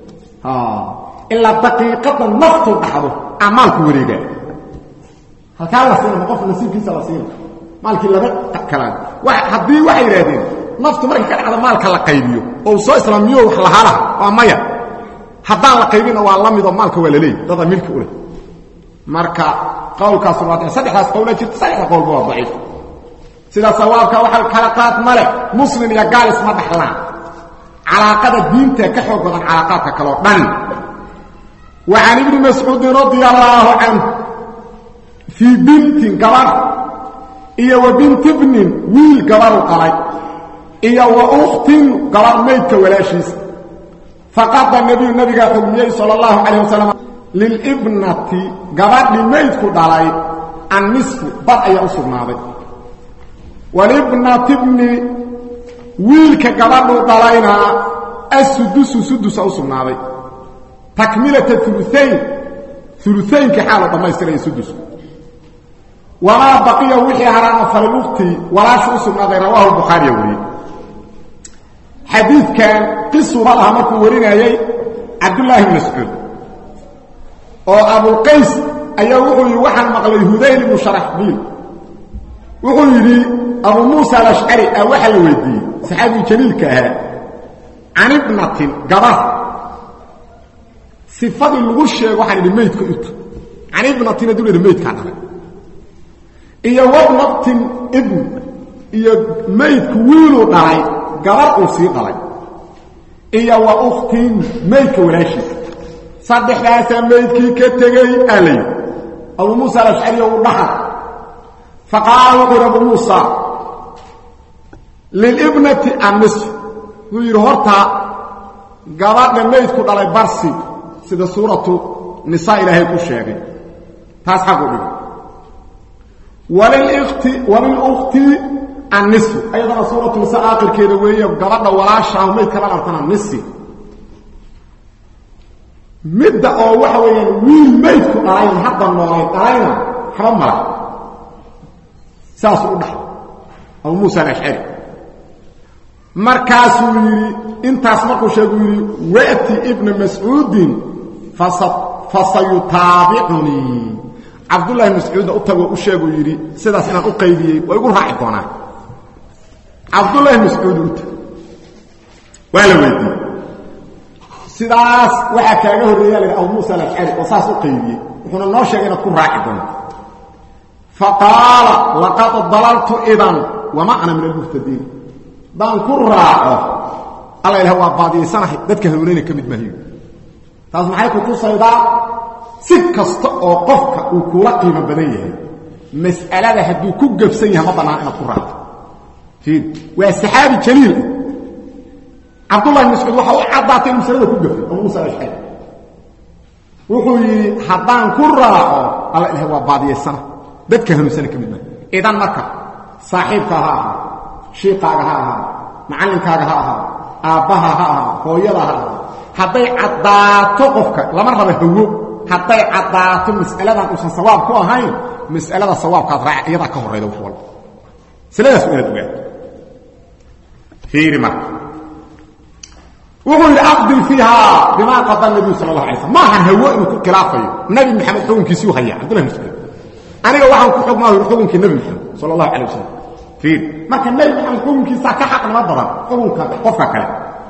ilaa daqiiqada naftu dhacdo aa maalku wareegaa halkaa la siina ma qof nasiibkiisa la siina maalkii laba kalaan haddii waxay yidhaahdeen naftu markii ka dhacdo maalka la qaybiyo oo soo islaamiyo wax lahaalaha waa maya haddaan la qaybina waa la midoo maalka waa la leeyay dada milki u leh marka qowlkaasuna waa saddexdaas qowla jirta saddexda qowlba waa daciif sida sawaabka waxa kala qaad male muslim iyo gaal isma dhaxlaan calaaqada diinta ka xoog badan calaaqaadka kaleo dhan wa can ibni mascuudin radia allaahu canhu fii bintin gabar iyo wa binti bnin wiil gabaru dhalay iyo wa ukhtin gabar maydka walaashiisa faqada nebiyu nabigaa xugmiyey sala allahu calayh wasalam lilibnati gabadhi maydku dhalay annisfu bar ayaa u sugnaaday walibnati bni wiilka gabadhuu dhalayna assudusu sudusa u sugnaaday takmilata uluayn uluaynka xaalo dhammaystiraya sudusku wamaa baqiya wixii haraana falilukti walaashu u sugnaaday rawaahu bukhaariya wariyey xadiidkan qisuba laha markuu warinayey cabdullaahi bn mascuud oo abulqays ayaa wuxuu yidhi waxaan maqlay hudayl ibnu sharaxbiil wuxuu yidhi abu muusa alashcari ah waxaa la weydiiyey saxaabigu jaliilka ahaa can ibnatin gabar sifadii lagu sheego waxaan idhi maydka uta can ibnatin hadduu la idhi maydkaa dhalay iyo wabnatin ibn iyo maydku wiiluu dhalay gabar uu sii dhalay iyo wa ukhtin maydka walaashiisa saddexdaasaa maydkii ka tegey aa la yidhi abuu muusa alashcariya uu dhaha faqaala wuxuu yidhi abuu muusa lilibnati annisf wuxuu yidhi horta gabadha maydku dhalay barsi sida suuratu nisaa ilaahay ku sheegay taas xaqu dhig walilkhti walilkhti annisfu ayadana suuratu nisaa aakhirkeeda weeye gabadha walaashaah maydka la dhartana nisi midda oo waxa weeyaan wiil maydku dhalayn hadda noolay dhalayna waxba mala saasuu u dhaxay abuu muusa alashcari markaasuu yidhi intaas markuu sheegu yidhi wa'ti ibna mascuudin fasayutaabicunii cabdullaahi mascuudna u tagoo u sheeguu yidhi sidaas inaan u qaybiyey waa igu raaci doonaa cabdullaahi mascuud u tag waa la weydiiyey sidaas waxaa kaaga horreeya la yidhi abu muusa alashcari oo saas u qaybiyey wuxuuna noo sheegay inaad ku raaci doonto faqaala laqad dalaltu idan wama ana min almuhtadiin daan ku raaco alla ilaah waa baadiyaysanahay dadka hanuunayna ka mid maahiyo taas maxay ku tusaydaa si kasta oo qofka uu kula qiimo badan yahay mas'alada hadduu ku gebsan yahay ma bannaan inaad ku raacto fiir waa saxaabi jaliil ah cabdullahi bn mascuud waxa u caddaatay in masalada ku gafay abu muusa alashcari wuxuu yidhi haddaan ku raaco alla ilaah waa baadiyaysana dadka hanuunsana ka mid maayo idan marka saaxiibka ha ahaa shiiqaaga ha ahaa macallinkaaga ha ahaa aabbaha ha ahaa hooyada ha ahaa hadday caddaato qofka lama raba hawo hadday caddaato mas'aladan uusan sawaab ku ahayn mas'alada sawaabkaad raaca iyadaa ka horrayda wax walba masaladaas waa inaad ogaato fiiri marka wuxuu yidhi aqdi fiiha bimaa qada nabiyu sala allah alay slam maahan hawo inuu ku khilaafayo nabi maxamed xukunkiisuu haya cabdullahi mascuud aniga waxaan ku xugmaa yidhi xukunkii nabi maxamed sala allahu calay wasalam marka nebi maxamed xukunkiisaa ka xaqnimo badan xukunka qofka kale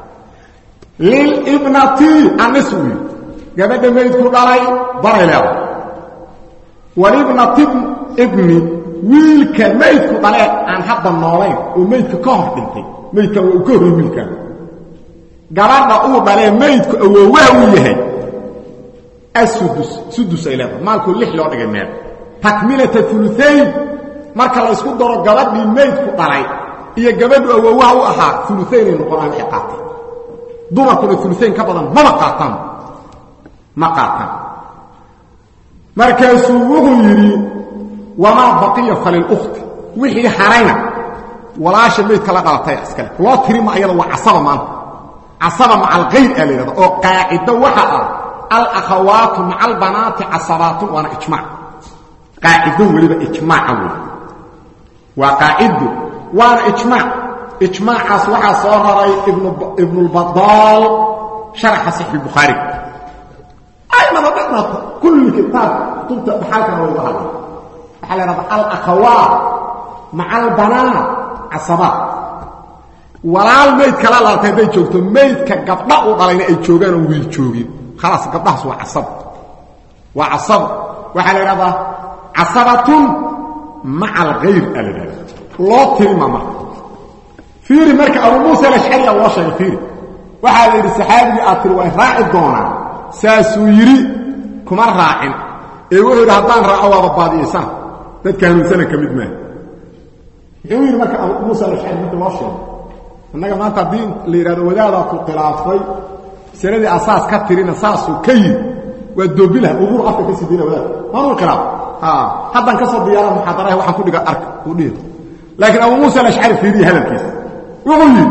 lilibnati anis wiil gabadha maydku dhalay baray leedahay walibnati ibni wiilka maydku dhalee aan hadda noolayn oo maydka ka hor dhintay maydkan waa uu ka horrey wiilkan gabadha uu dhalee maydku awoowaha uu yahay asudus sudus ay leedahay maalkuu lix loo dhigay meel takmilata uluayn marka la ysku daro gabadhii maydku dhalay iyo gabadhu awoowaha u ahaa uluaynay noqonaan waxay qaataan dumarkuna uluayn ka badan maba qaataan ma qaataan markaasuu wuxuu yidhi wamaa baqiya falilukti wixii harayna walaasha maydka la dhalatay iskale loo tirima ayada waa casaba maanta casaba maca alkayr aa la yidhahda oo qaacido waxa ah alakhawaatu maca albanaati casabaatun waana ijmac qaacido weliba ijmaaca wey waa qaacido waana ijmaac ijmaacaas waxaa soo raray ibnulbadaal sharaxa saxi bukhaari aynaba dhanaata kulli kitaab kutubta dhaxaalkana wayga hadla waxaa la hahda alakhawaat maca albanaat casabaat walaal mayd kala laaltay hadday joogto maydka gabdha u dhalayna ay joogaan oo wiil joogin khalaas gabdhahaas waa casab waa casab waxaa la idhahdaa casabatun maca alkhayr aa la idhahda loo tirima marka fiiri marka abu muusa alashcariya loo sheegay fiiri waxaa la yidhi saxaabigii aad tiri way raaci doonaan saasuu yidhi kuma raacin ee wuxuu yidhi haddaan raaco waaba baadiyaysana dadka hanuunsana ka mid maaha muxuu yidhi marka abu muusa alashcari marka loo sheegay innaga maanta haddii la yidhahdo wadaadaa ku khilaafay masaladii asaas ka tirina saasuu ka yidhi waa doobilaha uruur afka ka sidiina wadaad maanuu khilaaf haddaan ka soo diyaara muxaadaraha waxaan ku dhiga arka uu dhihi laakiin abu muusa alashcari fiiriya hadalkiisa wuxuu yidhi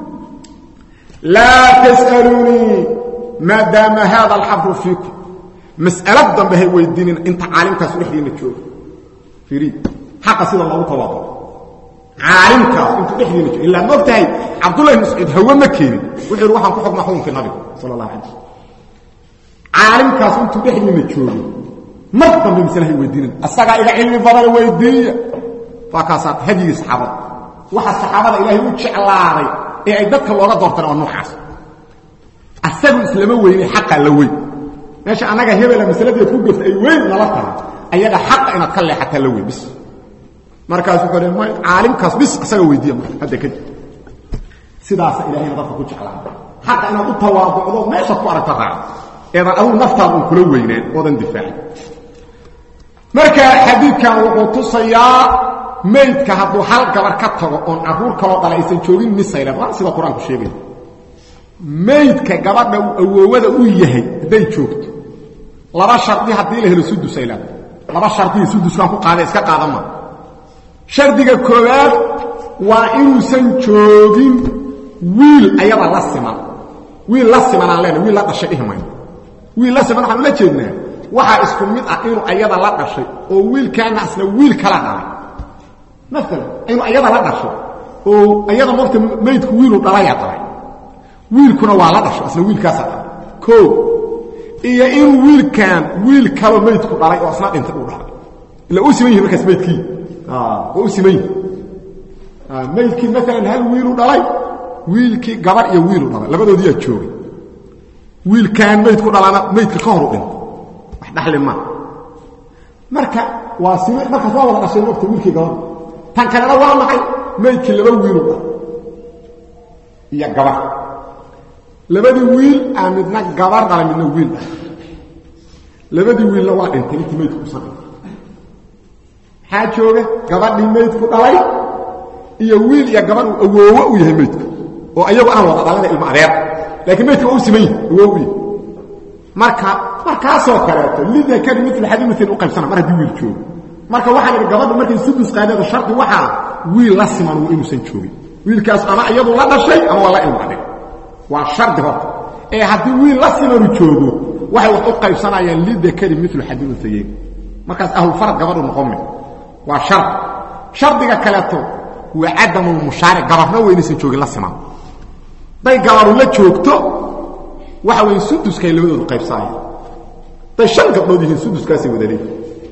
laa tas'aluunii maadaama haada alxabru fiikum mas'alo dambe hay weydiinin inta caalimkaasu dhexdiina joogo fiiriy xaqa sida loogu tawaado caalimkaas intuu dhexdiina joogo ilaa ma og tahay cabdullahi mascuud hawe ma keenin wuxuu yidhi waxaan ku xukmaa xukunkii nabiga sala allah alay slam caalimkaas intuu dhexdiina joogo mar dambe masale hay weydiinin asagaa iga cilmi badan weydiiya waa kaasaa hadyigii saxaabada waxa saxaabada ilaahay u jeclaaday ee ay dadka looga doorteen waa noocaas asagu islama weyne xaqaa la weyn meesha annaga hebela masaladeed ku gafta ay weyn nala tahay ayaga xaqa inaad ka leexataa la weyn bis markaas wuxuu le may caalimkaas bis isaga weydiiya marka hadda kadib sidaasa ilahayna dadka ku jeclaa xaqa inaad u tawaaducdo meeshaad ku aragta raaco eedan adugu naftaada un kula weynaan oodan difaacin marka xadiidkan wuxuu tusayaa maydka hadduu hal gabar ka tago oon carruur kaloo dhala aysan joogin misaylan waa sida qur-aanku sheegaya maydka gabadha uu awoowada u yahay hadday joogto laba shardi haddii la helo sudusaylan laba shardiya suduskaan ku qaada iska qaadan maa shardiga koowaad waa inuusan joogin wiil ayada la siman wiil la siman aan leenahay wiil la dhashay dhihi mayno wiil la siman waxaan ula jeednaa waxaa isku mid ah inuu ayada la dhashay oo wiilkaana asna wiil kala dhalay maalan inuu ayada la dhashay oo ayada marta maydku wiiluu dhalayaa dhalay wiilkuna waa la dhashay asna wiilkaasaa dhalay o iyo inuu wiilkan wiil kaloo maydku dhalay oo asna dhintay uu dhalay ila u siman yihi markaas maydkii waa u siman yihi maydkii maalan hal wiiluu dhalay wiilkii gabar iyo wiiluu dhalay labadoodiyaa joogay wiilkaan maydku dhalana maydka ka horu dhinta wax dhaxli maa marka waa sim markaas waa wada dhashay mogta wiilkii gabar tan kalena waa maxay maydkii laba wiiluu dhalay iyo gabar labadii wiil aa midna gabar dhalay midna wiil dhalay labadii wiilna waa dhintay intii maydku usan dhintay maxaa jooga gabadhii maydku dhalay iyo wiil iyo gabadh uu awoowo u yahay maydku oo ayagu aan wada dhalana ilmo adeer laakiin maydka waa u siman yahi awoow u yahay marka markaasoo kaleeto lidakari mil xadiiin u qaybsana mar haddii wiil joogo marka waxaan idhi gabadhu markay sudus qaadada shardi waxaa wiil la siman uu inuusan joogin wiilkaas ama iyadu la dhashay ama waa la ilmo adeer waa shardi horta ee haddii wiil la simanu joogo waxay wax u qaybsanayaan lidakari milu xadiin untayeyn markaas ahlulfarad gabadhu noqon mi waa shardi shardiga kaleeto waa cadamulmushaaric gabarna weynaysan joogin la siman day gabaru la joogto waxa weeye suduskay labadoodu qaybsanayaan day shan gabdhood yihiin suduskaasay wada leeyihin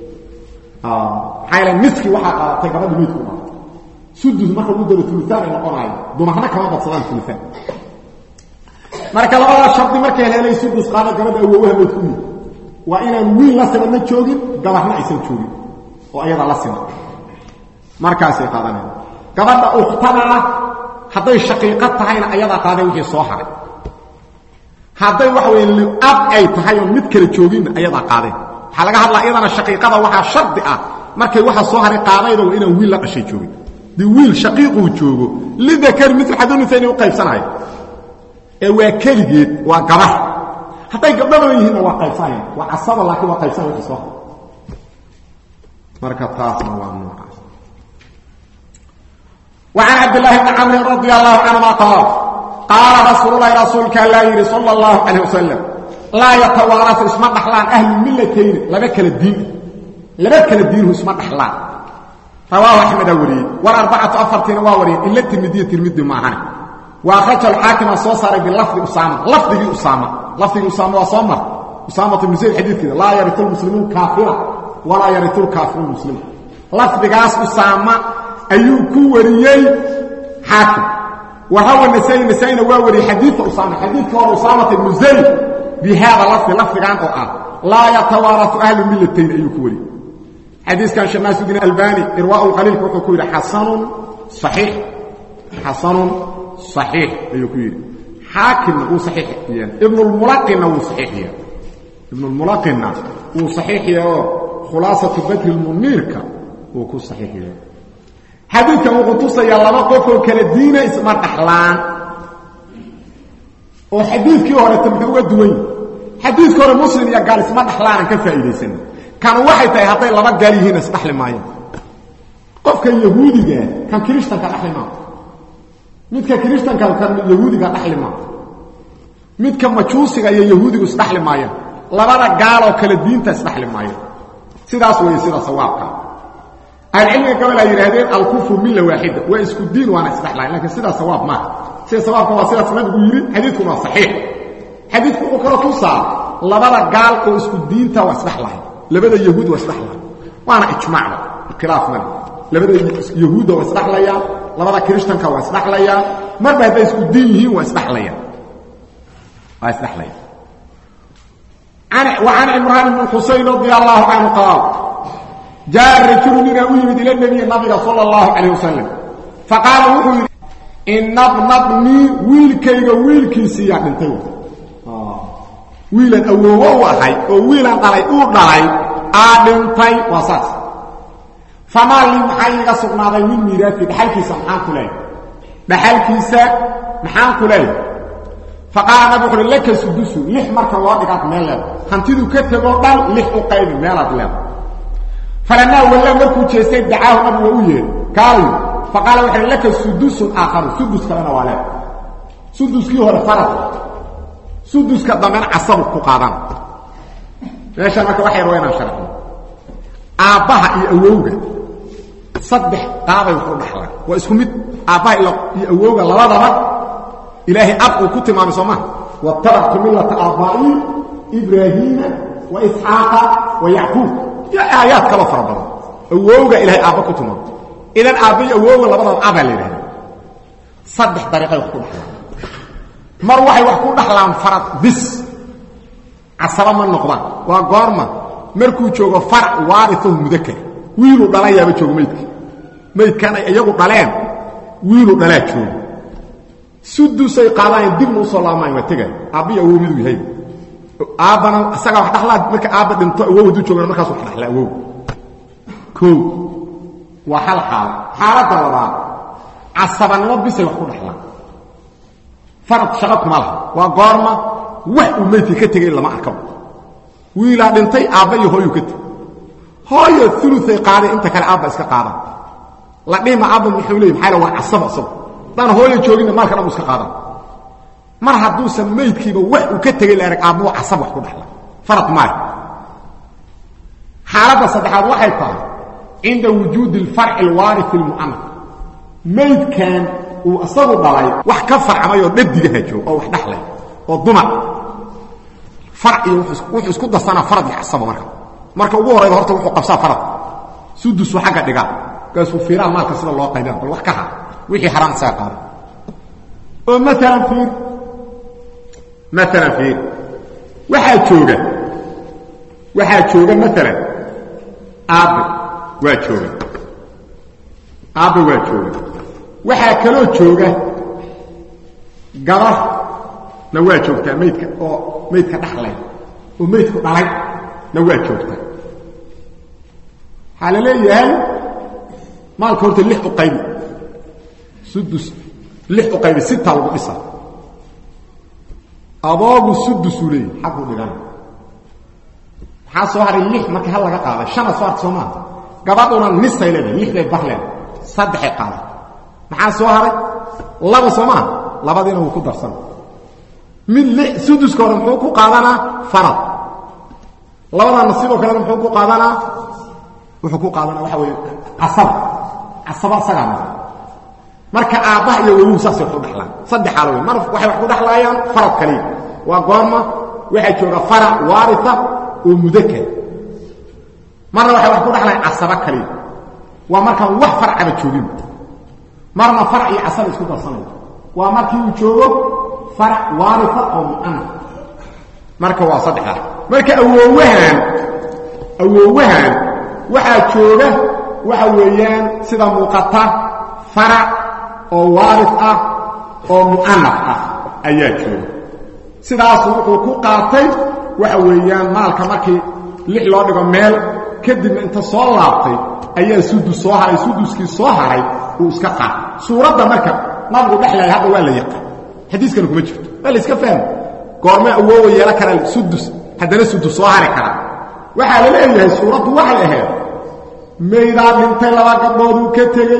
maxaa yaele miski waxaa qaadatay gabadhi meydku dhaa sudus marka lagu daro uluaan ay noqonayo dumarna kama badsadaan uluaan marka labadaa shardi markay helay sudus qaada gabadha awoowaha meydku mid waa inaan wiil la simanna joogin gabarna aysan joogin oo ayada la siman markaasay qaadanaya gabadha ukhtadana hadday shaqiiqo tahayna ayadaa qaadeen wixii soo haray hadday waxa weeye liab ay tahay oo mid kale jooginna ayadaa qaadeen waxaa laga hadlaa iyadana shaqiiqada waxaa shardi ah markay waxa soo haray qaadayda waa inaan wiil la dhashay joogin dii wiil shaqiiquu joogo lidakari mil xadunisa inay u qaybsanayo ee waa keligeed waa gabar hadday gabdhaba yihiinna waa qaybsanaya waa casaba laakiin waa qaybsanaya wixii soo haray marka taasna waa noocaas وعن عبد الله بن عمرو رضي الله عنهما قال قال رسول الله رسولك الله يري صلى الله عليه وسلم لا يتوارث اسم دحلان اهل الملتين لبا كلا الدين لبا كلا الدين اسم دحلان رواه احمد وري والاربعه افرتين واوري الا الترمذي الترمذي معنا واخرج الحاكم صوصر باللفظ اسامه لفظ اسامه لفظ اسامه وصمر اسامه بن زيد حديث كده لا يرث المسلمون كافرا ولا يرث الكافر المسلم لفظ قاس اسامه ayuu ku wariyey xaakim wahawa nasai nasaina waa wariyey xadiidka usaama xadiidka hore usaamata ibnu zayd bi hada lafdi lafdigan oo ah laa yatawaarau ahlu millatayn ayuu ku wariyey xadiiskan sheekh naasudin albani irwaa lqaliilka wuxuu ku yidhi xasanun saxiix xasanun saxiix ayuu ku yidhi xaakimna wuu saxiix yeelay ibnulmulaqinna wuu saxiix yeelay ibnulmulaqinna wuu saxiix yeelay oo khulaasatu badri lmuniirka wuu ku saxiix yeelay xadiidkan wuxuu tusayaa laba qofoo kala diina isma dhaxlaan oo xadiidkii horeta muxuu uga duwan yahi xadiidka hore muslim iyo gaal isma dhaxlaanan ka faa'iidaysanin kanu waxay tahay hadday laba gaal yihiin isdhaxli maayaan qofka yahuudiga kan kirishtanka dhaxli maa midka kirishtanka kan yahuudiga dhaxli maa midka majuusiga iyo yahuudigu isdhaxli maayaan labada gaaloo kale diinta isdhaxli maayaan sidaas weeye sida sawaabka ahlucilmiga gabal ay yidhaahdeen alkufru milla waaxida waa isku diin waana isdhexlayn lakiin sidaa sawaab maaha sida sawaabka waa sidaas nabigu yidhi xadiidkuna waa saxiix xadiidku wuxuu kaloo tusaa labada gaal oo isku diinta waa isdhexlahay labada yahuud waa isdhexlahay waana ijmaacda khilaaf male labada yahuudda waa isdhexlayaan labada kirishtanka waa isdhexlayaan marba hadday isku diin yihiin waa isdhexlayaan waa isdhexlayaan وعن عمران بن الحسين رضي الله عنه قال جاء الرجل من أويمد إلى النبي النبي صلى الله عليه وسلم فقال وحيد إن ابن ابني ويلكيغ ويلكيسي يعني انتو wiilan awoowo u ahay oo wiilan dhalay uu dhalay aa dhintay waa saas famaa lii maxaa iiga sugnaaday min miiraadki dhaxalkiisa maxaan ku leeyahay dhaxalkiisa maxaan ku leeyahay faqaala nabi wuxu uhi laka sudusu lix marka loo dhigaad meel leeda hantiduu ka tegoo dhan lix u qaybi meelaad leeda falamaa walla markuu jeestay dacaahu nabi waa u yeedhi kaalayu faqaala wuxu uhi laka sudusun aakharu sudus kalena waa leeda suduskii hore farad suduska dambena casabu ku qaadan meesha marka waxa yar waa inaan sharxno aabbaha iyo awowga saddex qaabay wax u dhaxlaan waa isku mid aabbaha iyo awowga labadaba ilaahay ab uu ku tilmaamay soo maha watabactu millata aabbaa'i ibraahiima wa isxaaqa wa yacquub iyo aayaad kaloo fara badan awowga ilahay aabba ku tilmaamay idan aabba iyo awowga labadaba abaa la yidhahda saddex dariiqay wax ku dhaxlaan mar waxay wax ku dhaxlaan farad bis casaba ma noqdaan waa goorma markuu joogo farac waaritahu mudakar wiiluu dhalayaaba joogo maydka maydkan ay iyagu dhaleen wiiluu dhalaa joogo sudusay qaadaayan dibna usoo laabmaan waa tegay aabbiyo awow miduu yahay aabbana isagaa wax dhaxlaa marka aabba dhinto awow hadduu joogana markaas wax dhaxlaa awow koo waa hal xaalo xaaladda labaad casabanimo bisay wax ku dhaxlaan farad shaqo kuma laha waa goorma wax uu meydkii ka tegay lama arkaba wiilaa dhintay aabba iyo hooyuu ka tegay hooyo uluay qaaday inta kale aabba iska qaadan la dhihima aabba muxuu leey maxaa waa casaba isagu haddaan hooyo jooginna maalka dhan u iska qaadan mar hadduusan meydkiiba wax uu ka tegay la arag aabba waa casab wax ku dhaxla farad maayo xaaladda saddexaad waxay tahay cinda wujuudi alfarci alwaarifi almu'anas meydkan uu isagu dhalay wax ka farcamayoo dhadigaha joog oo wax dhaxlay oo dumar far iyo wuxuu isku darsanaa farad iyo casaba marka marka ugu horayba horta wuxuu qabsaa farad sudusu xagga dhigaa kaasuu fiiraan maalka sida loo qaybina bal wax ka har wixii xaraam isaga qaada oo maalan fiir maalan fiir waxaa jooga waxaa jooga maalan aabbe waa jooga aabbe waa jooga waxaa kaloo jooga gabar na waa joogtaa maydka oo maydka dhaxlay oo maydku dhalay na waa joogtaa waxaa la leeyahay maalka horta lix u qaybi sudus lix u qaybi sita lagu dhisa aboogu sudusuu leeyahy xaquu dhigana maxaa soo haray lix marka hal laga qaaday shana soo harta soo maaha gabadhuna nisay leedahay lix bay bar leedahay saddexay qaaday maxaa soo haray laba soo maaha labadiina wuu ku darsana mid suduska hore muxuu ku qaadanaa farad labadaana sidoo kalena muxuu ku qaadanaa wuxuu ku qaadanaa waxa weeye casaba casaba isagaa mara marka aabbaha iyo wowuhu saasay wax u dhaxlaan saddex xaalo wey mar waxay wax ku dhaxlaayaan farad kaliya waa goorma waxaa jooga farac waarita oo mudakar marna waxay wax ku dhaxlayaan casaba kaliya waa markaan wax farcaba joogin marna farac iyo casaba isku darsanayo waa markii uu joogo farac waarita oo mu'ana marka waa saddexdaa marka awoowahan awoowahan waxaa jooga waxa weeyaan sida muuqata farac oo waarid ah oo mu'anaf ah ayaa jooga sidaasu wuxuu ku qaatay waxa weeyaan maalka markii lix loo dhigo meel kadibna inta soo laabtay ayaa sudus soo haray suduskii soo haray uu iska qaatay suuradda marka nabigu dhexlaya hadda waa la yaqaan xadiiskana kuma jirto waa la iska fahma goorme awoowa yeela karaa sudus haddana sudus soo hari karaa waxaa la leeyahay suuraddu waxay ahayd maydaa dhintay laba gabdhooduu ka tegey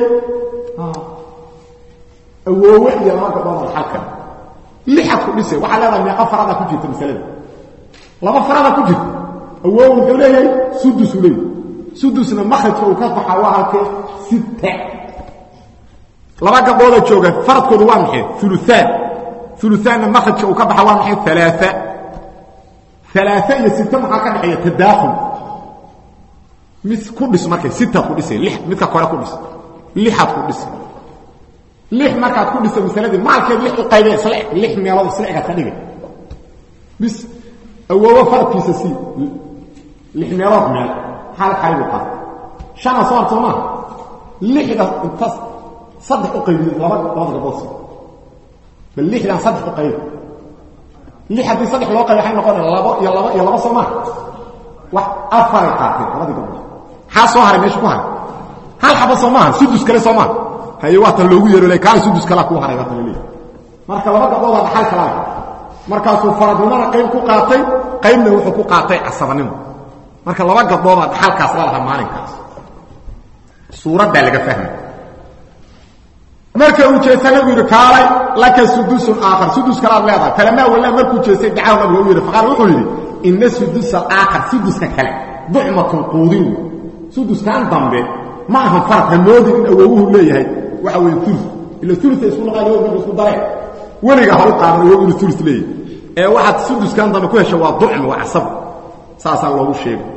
awoowe iyo laba gabdhood alxalkan lixad ku dhisay waxaa leedahay meeqa farada ku jirta masalada laba farada ku jirta awoow wuxuu leeyahay sudusuu leeyahy sudusna makhrajka uu ka baxaa waa halkee sitte laba gabdhooda jooga faradkoodu waa maxay uluaan uluaanna makhrajka uu ka baxa waa maxay alaa alaa iyo site maxaa ka dhexeeya tadaakhul mid ku dhis markay sitaad ku dhisay li midka kore ku dhis lixaad ku dhisay lix markaad ku dhisa masaladii maalkeed lix u qaybee isla eg lix meelood isla egaad ka dhigay bis awoowo faradkiisa sii lix meelood meel hal qaybu qaad shana soo hartoo maaha lixda inta saddex u qaybiyo laba labada gabdhood sii bal lixdan saddex u qaybi lix haddii saddex loo qaybi waxay noqonaya labo iyo labo iyo labo soo maaha wax afaray qaateen labadii gabdhood maxaa soo haray meesha ku haray hal xaba soo maaha sudus kale soo maaha haye waa tan loogu yeero kaana sudus kalaa kuu haray waa tan laleeyahay marka laba gabdhoodaa dhaxal kalaa markaasuu faradnimana qayb ku qaatay qaybna wuxuu ku qaatay casabanimo marka laba gabdhoodaa dhaxalkaas la lahaa maalinkaas suuraddaa laga fahmay marka uu jeesta nabigu yidhi kaalay laka sudusun aakhar sudus kalaad leedahay falamaa wallaa markuu jeestay dacahu nabiga u yidhi faqaal wuxuu yidhi ina sudusa alaakhar suduska kale ducmatun quudin wey suduskan dambe ma ahan farad hamoodin in awowuhu leeyahay waxa weeye ulu ila ulua isku laqaa marka isku dareen weliga ha u qaadan awow inuu ulu leeyahay ee waxaad suduskan dambe ku hesha waa ducm waa casab saasaa loogu sheegay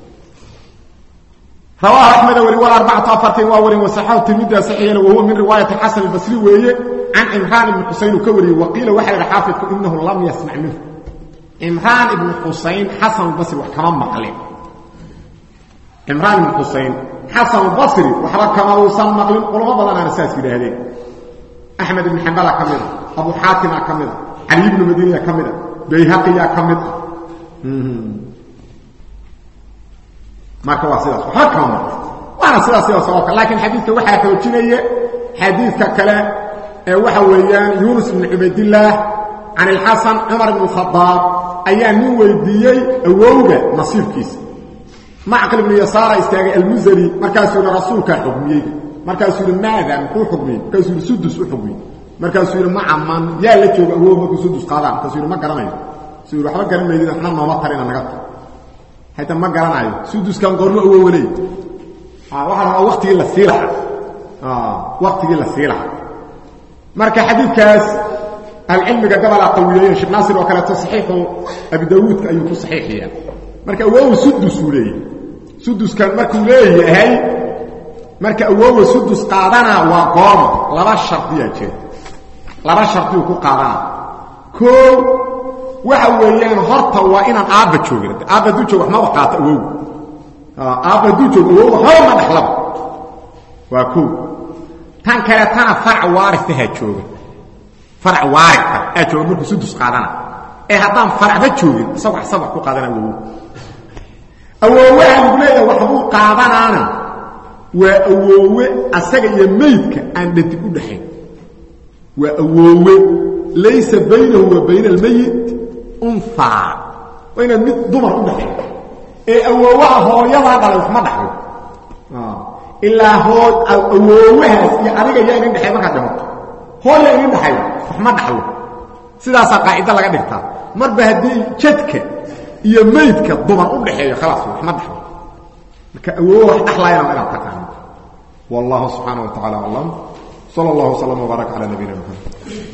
رواه أحمد وري والأربعة أفرتين ووري وصحاه تلميذ صحيحا وهو من رواية الحسن البصري وهي عن عمران بن حسين كوري وقيل وحي الحافظ إنه لم يسمع منه عمران بن حسين حسن البصري وكمان مقلين عمران بن حسين حسن البصري وحرك كما وصل مقلين قلوا بضنا رساس كده هذه أحمد بن حنبل كمل أبو حاتم كمل علي بن مدينة كمل بيهقي كمل marka waa sidaas waxa kama waana sidaas sidaas oo kale laakiin xadiiska waxa xoojinaya xadiiska kale ee waxa weeyaan Yunus ibn Ubaydillah عن الحسن عمر بن الخطاب ayaa nin weydiiyay awowga nasiibkiisa macqal ibn yasaara istaagay almuzali markaasuu rasuulka xukmiyay markaasuu yiri maada muxuu xukmiyay markaasuu yiri sudus u xukmiyay markaasuu yiri ma aman yaa la jooga awow markuu sudus qaadaan markaasuu yiri ma garanayo suu yiri waxba garanayay waxna nooma tarina naga tahay hayta ma garanayo suduskan qormo awowlay ah waxa waa waqtigii la siilaha ah waqtigii la siilaha marka xadiidkaas العلمiga gabala qawiyeeyeen sheekh naasir oo kale saxiixu abi daawud ayuu ku saxiixiyaa marka awow sudus uu leeyahay suduskan markuu leeyahay marka awow sudus qaadana waa goorma laba shardiya jira laba shardi ku qaadana koo waxa weeyaan horta waa inaan aabba joogin aabba du joog waxma qaata awow aabba du joog awow waxba ma dhaxlaba waa koo tan kale tana farc waaritaha jooga farc waarita aa jooga markuu sudus qaadana ee haddaan farcba joogin isagu isaga ku qaadana awow awoowaha lagu leeyahay waxbuu qaadanaana waa awoowe asaga iyo meydka aan dhadig u dhaxayn waa awoowe laysa baynahu wa bayna almayit unhaa waa inaad mid dumar u dhaxayn ee awoowaha hooyadaa dhalay wax ma dhaxlo ilaa hoo awoowahaas iyo adiga yaa idin dhexay markaad dhimato hooya idin dhaxay wax ma dhaxlo sidaasaa qaacido laga dhigtaa marba haddii jadka iyo meydka dumar u dhaxeeyo khalaas wax ma dhaxlo marka awoowa wax dhaxlaayana inaad taqaano wallahu subxaana wa tacala aclam sala allahu wslam wbaaraka cala nabiyina maxamed